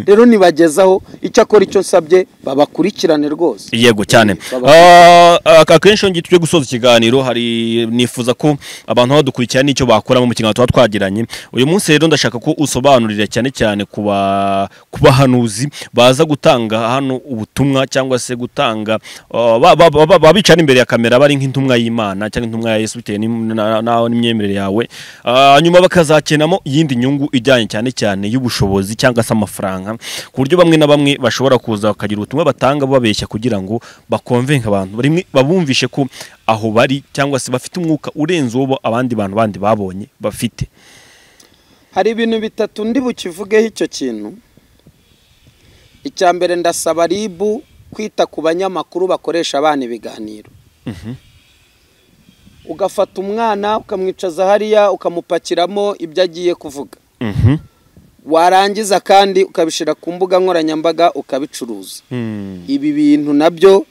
rero nibagezaho icyo akora icyo nsabye babakurikirane rwose yego cyane Ah, akenshi iyo ngiye tujye gusoza ikiganiro hari nifuza ko abantu badukurikira n'icyo bakoramo mu kiganiro tuba twagiranye uyu munsi rero ndashaka ko usobanurira cyane cyane ku ba- ku bahanuzi baza gutanga hano ubutumwa cyangwa se gutanga ah, ba- ba- ba- ba- babicara imbere ya kamera bari nk'intumwa y'imana cyangwa intumwa ya yesu bitewe n'im- na- na- n'imyemerere yawe Ah, nyuma bakazakenamo iyindi nyungu ijyanye cyane cyane y'ubushobozi cyangwa se amafaranga ku buryo bamwe na bamwe bashobora kuza bakagira ubutumwa batanga babeshya kugira ngo bakonvenke abantu rimwe babumvishe ko aho bari cyangwa se bafite umwuka urenze uwo abandi bantu bandi babonye bafite hari ibintu bitatu ndi bukivugeho icyo kintu icya mbere ndasaba ribu kwita ku banyamakuru bakoresha abana ibiganiro ugafata umwana ukamwicaza hariya ukamupakiramo ibyo agiye kuvuga Mhm. warangiza kandi ukabishyira ku mbuga nkoranyambaga ukabicuruza Hmm. ibi bintu nabyo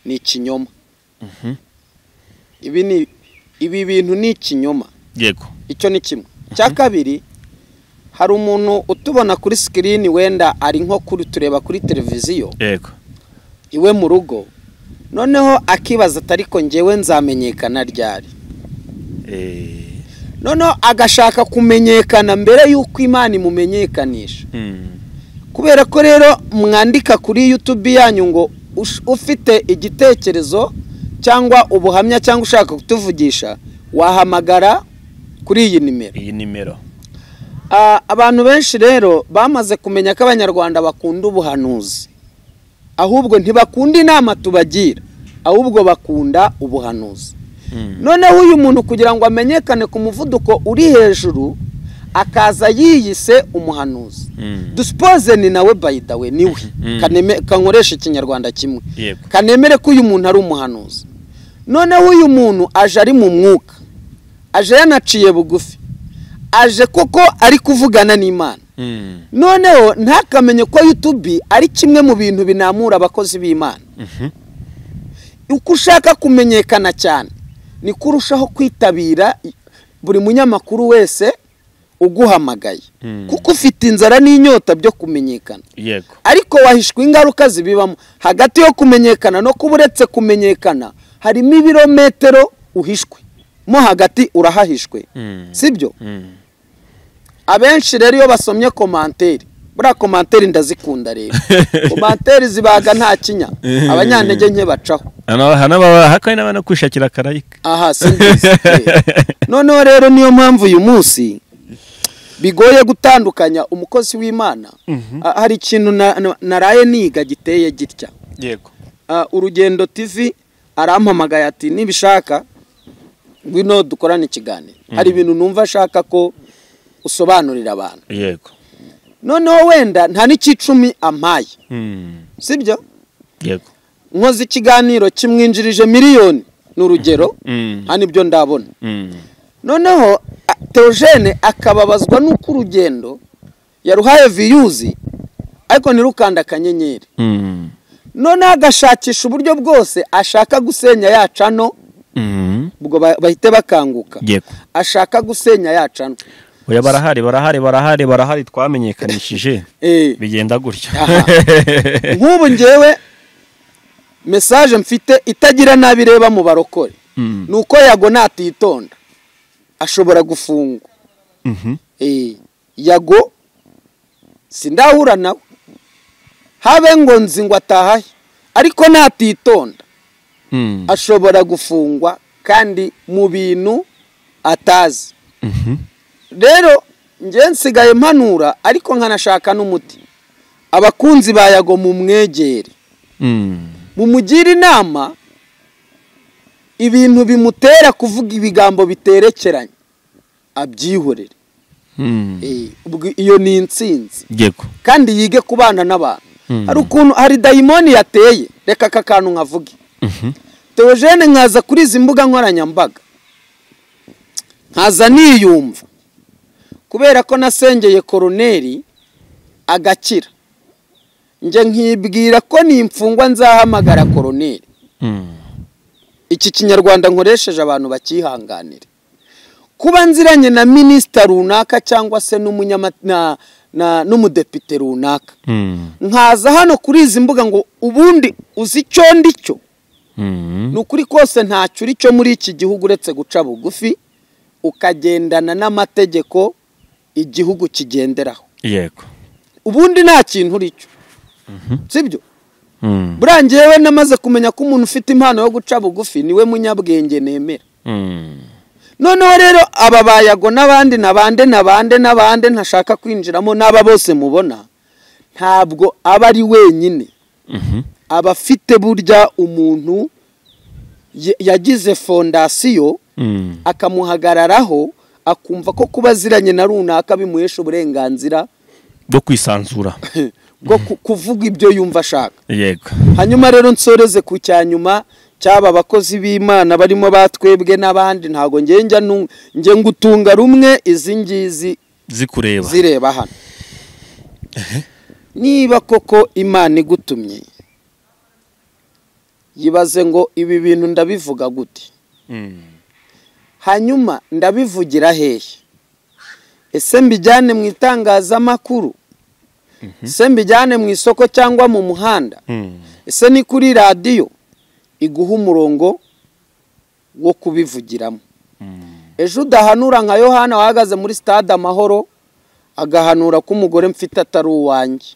ni ikinyoma ibi ni ibi bintu ni ikinyoma yego icyo ni kimwe icya kabiri hari umuntu utubona kuri sikirini wenda ari nko kuri tureba kuri televiziyo yego iwe mu rugo noneho akibaza atari ko ngewe nzamenyekana ryari Eh, noneho agashaka kumenyekana mbere y'uko imana imumenyekanisha hmm. kubera ko rero mwandika kuri yutubi yanyu ngo ush- ufite igitekerezo cyangwa ubuhamya cyangwa ushaka kutuvugisha wahamagara kuri iyi nimero iyi nimero Ah, abantu benshi rero bamaze kumenya ko abanyarwanda bakunda ubuhanuzi ahubwo ntibakunda inama tubagira ahubwo bakunda ubuhanuzi noneho uyu muntu kugira ngo amenyekane ku muvuduko uri hejuru akaza yiyise umuhanuzi Hmm. dusipoze ni nawe bayidawe niwe Mhm. Kaneme- kankoresha ikinyarwanda kimwe Yego. kanemere ko uyu muntu ari umuhanuzi noneho uyu muntu aje ari mu mwuka aje yanaciye bugufi aje koko ari kuvugana n'imana Hmm. noneho ntakamenye ko yutubi ari kimwe mu bintu binamura abakozi b'imana Mhm. uko ushaka kumenyekana cyane niko urushaho kwitabira i- buri munyamakuru wese uguhamagaye Mm. kuko ufite inzara n'inyota byo kumenyekana yego ariko wahishwa ingaruka zibibamo hagati yo kumenyekana no kuba uretse kumenyekana harimo ibirometero uhishwe mo hagati urahahishwe Mm. sibyo Hmm. abenshi rero iyo basomye komanteri buriya komanteri ndazikunda rero komanteri zibaga nta kinya abanyantege nke bacaho Hano- hano baba- hakaba n'abana kwishakira akarayika aha simbizi noneho rero niyo mpamvu uyu munsi bigoye gutandukanya umukozi w'imana Ah, hari ikintu na- na- naraye niga giteye gitya yego Ah, urugendo tv arampamagaye ati nibishaka ngwino dukorane ikiganiro hari ibintu numva ashaka ko usobanurira abantu yego noneho wenda nta n'icyicumi ampaye Hmm. sibyo yego nkoze ikiganiro kimwinjirije miliyoni ni urugero Mm. nta nibyo ndabona Hmm. noneho a- teogene akababazwa n'uko urugendo yaruhaye viyuzi ariko ntirukanda akanyenyeri Hmm. noneho agashakisha uburyo bwose ashaka gusenya ya cano Hmm. ubwo ba- bahite bakanguka yego ashaka gusenya ya cano oya barahari barahari barahari barahari twamenyekanishije Eh, bigenda gutya Aha. nk'ubu ngewe mesaje mfite itagira nabi ireba mu barokore Mm. ni uko yago natitonda ashobora gufungwa Mhm. Eh, yago sindahura nawe habe ngo nzi ngo atahahe ariko natitonda Mm. ashobora gufungwa kandi mu bintu atazi Mhm. rero njye nsigaye mpanura ariko nkanashaka n'umuti abakunzi ba yago mu mwegere Mm. mumugire inama ibintu bimutera kuvuga ibigambo biterekeranye abyihorere Mm. Eh, ubwo iyo ni intsinzi yego kandi yige kubana n'abantu hari ukuntu hari dayimoni yateye reka aka kantu nkavuge Mhm. teogene nkaza kuri izi mbuga nkoranyambaga nkaza niyumva kubera ko nasengeye koroneri agakira njye nkibwira ko nimfungwa nzahamagara koroneri Mm. iki kinyarwanda nkoresheje abantu bakihanganire kuba nziranye na minisita runaka cyangwa se n'umunyama- na- na- n'umudepite runaka Mm. nkaza hano kuri izi mbuga ngo ubundi uzi icyo ndi cyo Mm. ni ukuri kose ntacyo uri cyo muri iki gihugu uretse guca bugufi ukagendana n'amategeko igihugu kigenderaho yego ubundi nta kintu uri cyo sibyo Mm. buriya ngewe namaze kumenya ko umuntu ufite impano yo guca bugufi niwe munyabwenge nemera Mm. noneho rero aba bayago n'abandi na bande na bande na bande ntashaka kwinjiramo n'aba bose mubona ntabwo aba ari wenyine Mhm. aba afite burya umuntu ye- yagize fondasiyo Mm. akamuhagararaho akumva ko kuba aziranye na runaka bimuhesha uburenganzira bwo kwisanzura bwo ku- kuvuga ibyo yumva ashaka yego hanyuma rero nsoreze ku cya nyuma cyaba abakozi b'imana barimo batwebwe n'abandi ntabwo njye njya nu- njye ngutunga rumwe izi ngizi zikureba zireba hano niba koko imana igutumye yibaze ngo ibi bintu ndabivuga gute Mm. hanyuma ndabivugira hehe ese mbijyane mu itangazamakuru ese mbijyane mu isoko cyangwa mu muhanda Mm. ese ni kuri radiyo iguha umurongo wo kubivugiramo ejo udahanura nka yohana wahagaze muri stade amahoro agahanura ko umugore mfite atari uwanjye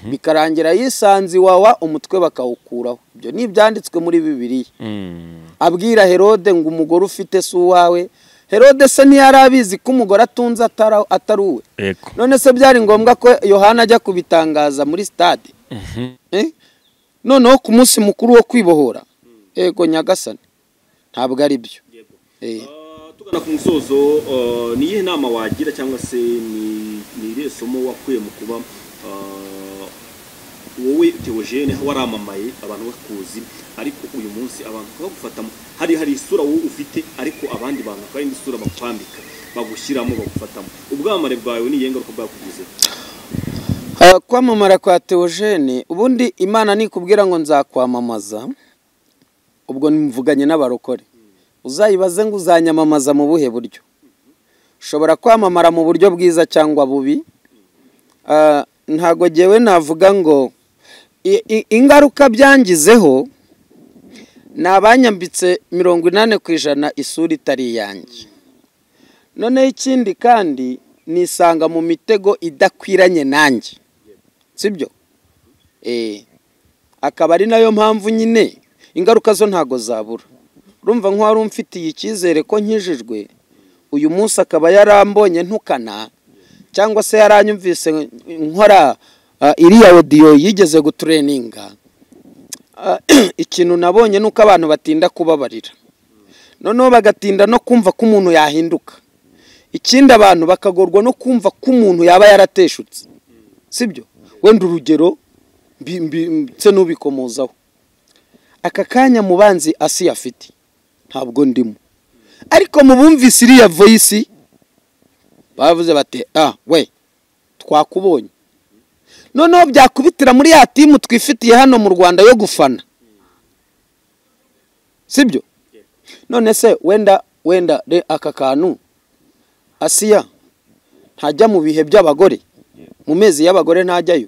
bikarangira yisanze iwawa umutwe bakawukuraho ibyo ni ibyanditswe muri bibiliya Mm. abwira herode ngo umugore ufite si uwawe herode se ntiyari abizi ko umugore atunze atara- atari uwe yego none se byari ngombwa ko yohana ajya kubitangaza muri stade Eh? noneho ku munsi mukuru wo kwibohora yego nyagasani ntabwo ari byo Eh. tugana ku musozo eh, ni iyihe nama wagira cyangwa se ni ni irihe somo wakuye mu kuba eh, wowe teogene waramamaye abantu bakuzi ariko uyu munsi abantu bakagufata hari hari isura wowe ufite ariko abandi bantu bakaba indi sura bakwambika bagushyiramo bagufatamo ubwamamare bwawe ni iyihe ngaruka bwakugize Ah, kwamamara kwa teogene ubundi imana nikubwira ngo nzakwamamaza ubwo mvuganye n'abarokore uzayibaze ngo uzanyamamaza mu buhe buryo ushobora kwamamara mu buryo bwiza cyangwa bubi Ah, ntago ngewe navuga ngo i- i- ingaruka byangizeho ni abanyambitse mirongo inani ku ijana isura itari iyanjye noneho ikindi kandi nisanga mu mitego idakwiranye nanjye sibyo Eh, akaba ari nayo mpamvu nyine ingaruka zo ntago zabura urumva nk'uwari umfitiye icyizere ko nkijijwe uyu munsi akaba yarambonye ntukana cyangwa se yaranyumvise nkora ah, iriya odiyo yigeze gutureninga Ah, ikintu nabonye ni uko abantu batinda kubabarira noneho bagatinda no kumva ko umuntu yahinduka ikindi abantu bakagorwa no kumva ko umuntu yaba yarateshutse sibyo wenda urugero mbi- mbi- ndetse n'ubikomozaho aka kanya mubanzi asi afite ntabwo ndimo ariko mu bumvise iriya voyisi bavuze bati ah we twakubonye noneho byakubitira muri ya timu twifitiye hano mu rwanda yo gufana sibyo none se wenda wenda re- aka kantu asiya ntajya mu bihe by'abagore mu mezi y'abagore ntajyayo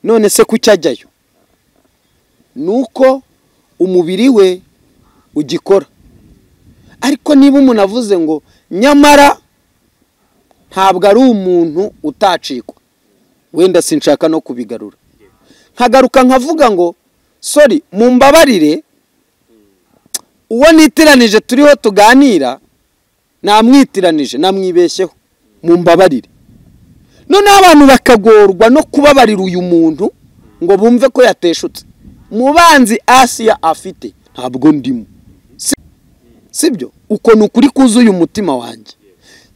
none se kuki ajyayo ni uko umubiri we ugikora ariko niba umuntu avuze ngo nyamara ntabwo ari umuntu utacikwa wenda sinshaka no kubigarura nkagaruka nkavuga ngo sori mumbabarire uwo nitiranije turiho tuganira namwitiranije namwibeshyeho mumbabarire noneho abantu bakagorwa no kubabarira uyu muntu ngo bumve ko yateshutse mubanzi asiya afite ntabwo ndimo Si- sibyo uko ni ukuri kuzuye umutima wanjye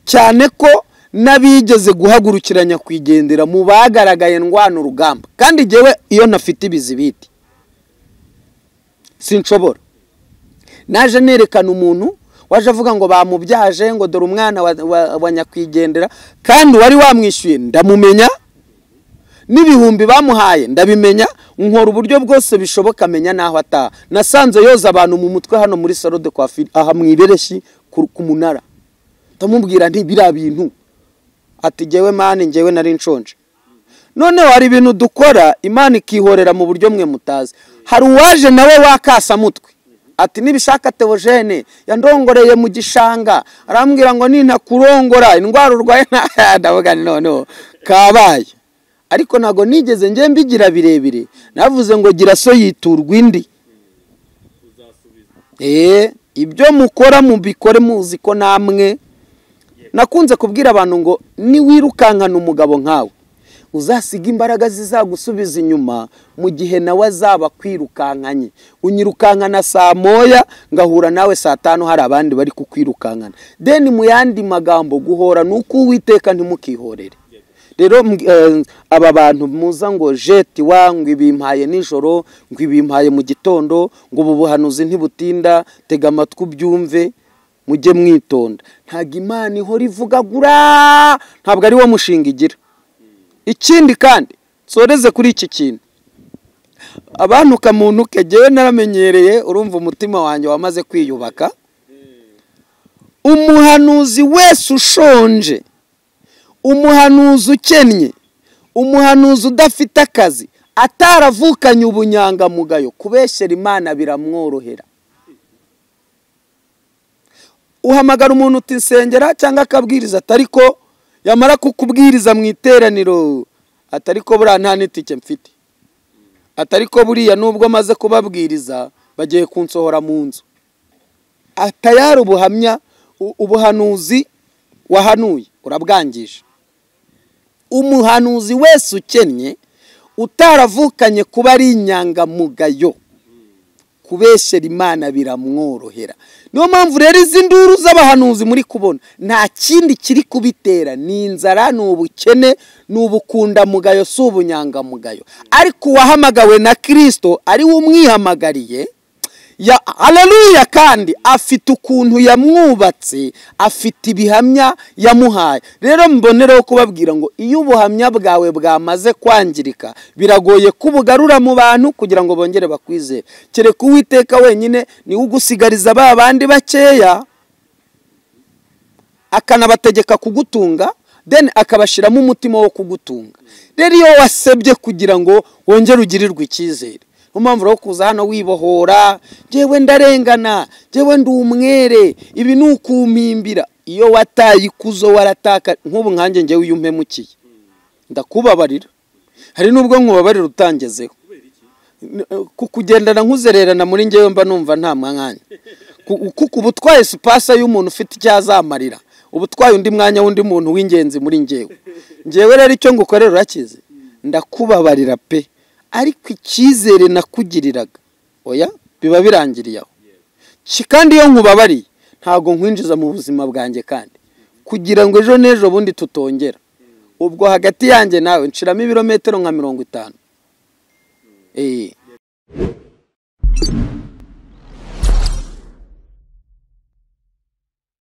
cyane ko n'abigeze guhagurukira nyakwigendera mu bagaragaye ndwana urugamba kandi jyewe iyo nafite ibizibiti sinshobora naje nerekana umuntu waje avuga ngo bamubyaje ngo dore umwana wa, wa, wa nyakwigendera kandi uwari wamwishyuye ndamumenya n'ibihumbi bamuhaye ndabimenya nkora uburyo bwose bishoboka amenya n'aho ataha nasanze yoza abantu mu mutwe hano muri salo de coiffure aha mu ibereshyi ku ku munara ndamubwira nti biriya bintu ati jyewe mani njyewe nari nshonje noneho hari ibintu dukora imana ikihorera mu buryo mwe mutazi hari uwaje nawe wakasamutwe ati nibishaka teogene yandongoreye mu gishanga arambwira ngo nintakurongora indwara urwaye nta- ndavuga nti noneho kabaye ariko ntabwo nigeze njye mbigira birebire navuze ngo gira so yiturwa indi Eh, ibyo mukora mubikore muzi ko namwe nakunze kubwira abantu ngo niwirukankana umugabo nkawe uzasiga imbaraga zizagusubiza inyuma mu gihe nawe azaba akwirukankanye unyirukankana saa moya ngahura nawe saa tanu hari abandi bari kukwirukankana deni mu yandi magambo guhora ni uko uwiteka ntimukihorere rero mbw- eh, aba bantu muza ngo jeti wa ngo ibimpaye nijoro ngo ibimpaye mu gitondo ngo ubu buhanuzi ntibutinda tega amatwi ubyumve mujye mwitonda ntabwo imana ihora ivugagura ntabwo ari wo mushinga igira ikindi kandi nsoreze kuri iki kintu abantu kamuntu kegewe naramenyereye urumva umutima wanjye wamaze kwiyubaka umuhanuzi wese ushonje umuhanuzi ukennye umuhanuzi udafite akazi ataravukanye ubunyangamugayo kubeshyera imana biramworohera uhamagara umuntu utisengera cyangwa akabwiriza atari ko yamara kukubwiriza mu iteraniro atari ko buriya nta n'itike mfite atari ko buriya nubwo amaze kubabwiriza bagiye kunsohora mu nzu atayari ubuhamya u- ubuhanuzi wahanuye urabwangije umuhanuzi wese ukennye utaravukanye kuba ari inyangamugayo kubeshyera imana biramworohera niyo mpamvu rero izi nduru z'abahanuzi muri kubona nta kindi kiri kubitera ni inzara ni ubukene ni ubukundamugayo si ubunyangamugayo ariko uwahamagawe na kirisito ari we umwihamagariye ya haleluya kandi afite ukuntu yamwubatse afite ibihamya yamuhaye rero mbonereho kubabwira ngo iyo ubuhamya bwawe bwamaze kwangirika biragoye ko ubugarura mu bantu kugira ngo bongere bakwizere kereka uwiteka wenyine niwe ugusigariza ba bandi bakeya akanabategeka kugutunga then akabashyiramo umutima wo kugutunga rero iyo wasebye kugira ngo wongere ugirirwe icyizere niyo mpamvu rero kuza hano wibohora njyewe ndarengana njyewe ndi umwere ibi ni ukumpimbira iyo wataye ikuzo warataka nk'ubu nkanjye njyewe iyo umpemukiye ndakubabarira hari n'ubwo nkubabarira utangezeho N- eh, kukugendana nkuzererana muri njyewe mba numva nta mwanya Ku- kuko uba utwaye sipasa y'umuntu ufite icyo azamarira uba utwaye undi mwanya w'undi muntu w'ingenzi muri njyewe njyewe rero icyo ngukorera urakize ndakubabarira pe ariko icyizere nakugiriraga oya biba birangiriye aho Ki- kandi iyo nkubabariye ntabwo nkwinjiza mu buzima bwanjye kandi kugira ngo ejo n'ejo bundi tutongera ubwo hagati yanjye nawe nshiramo ibirometero nka mirongo itanu Eh,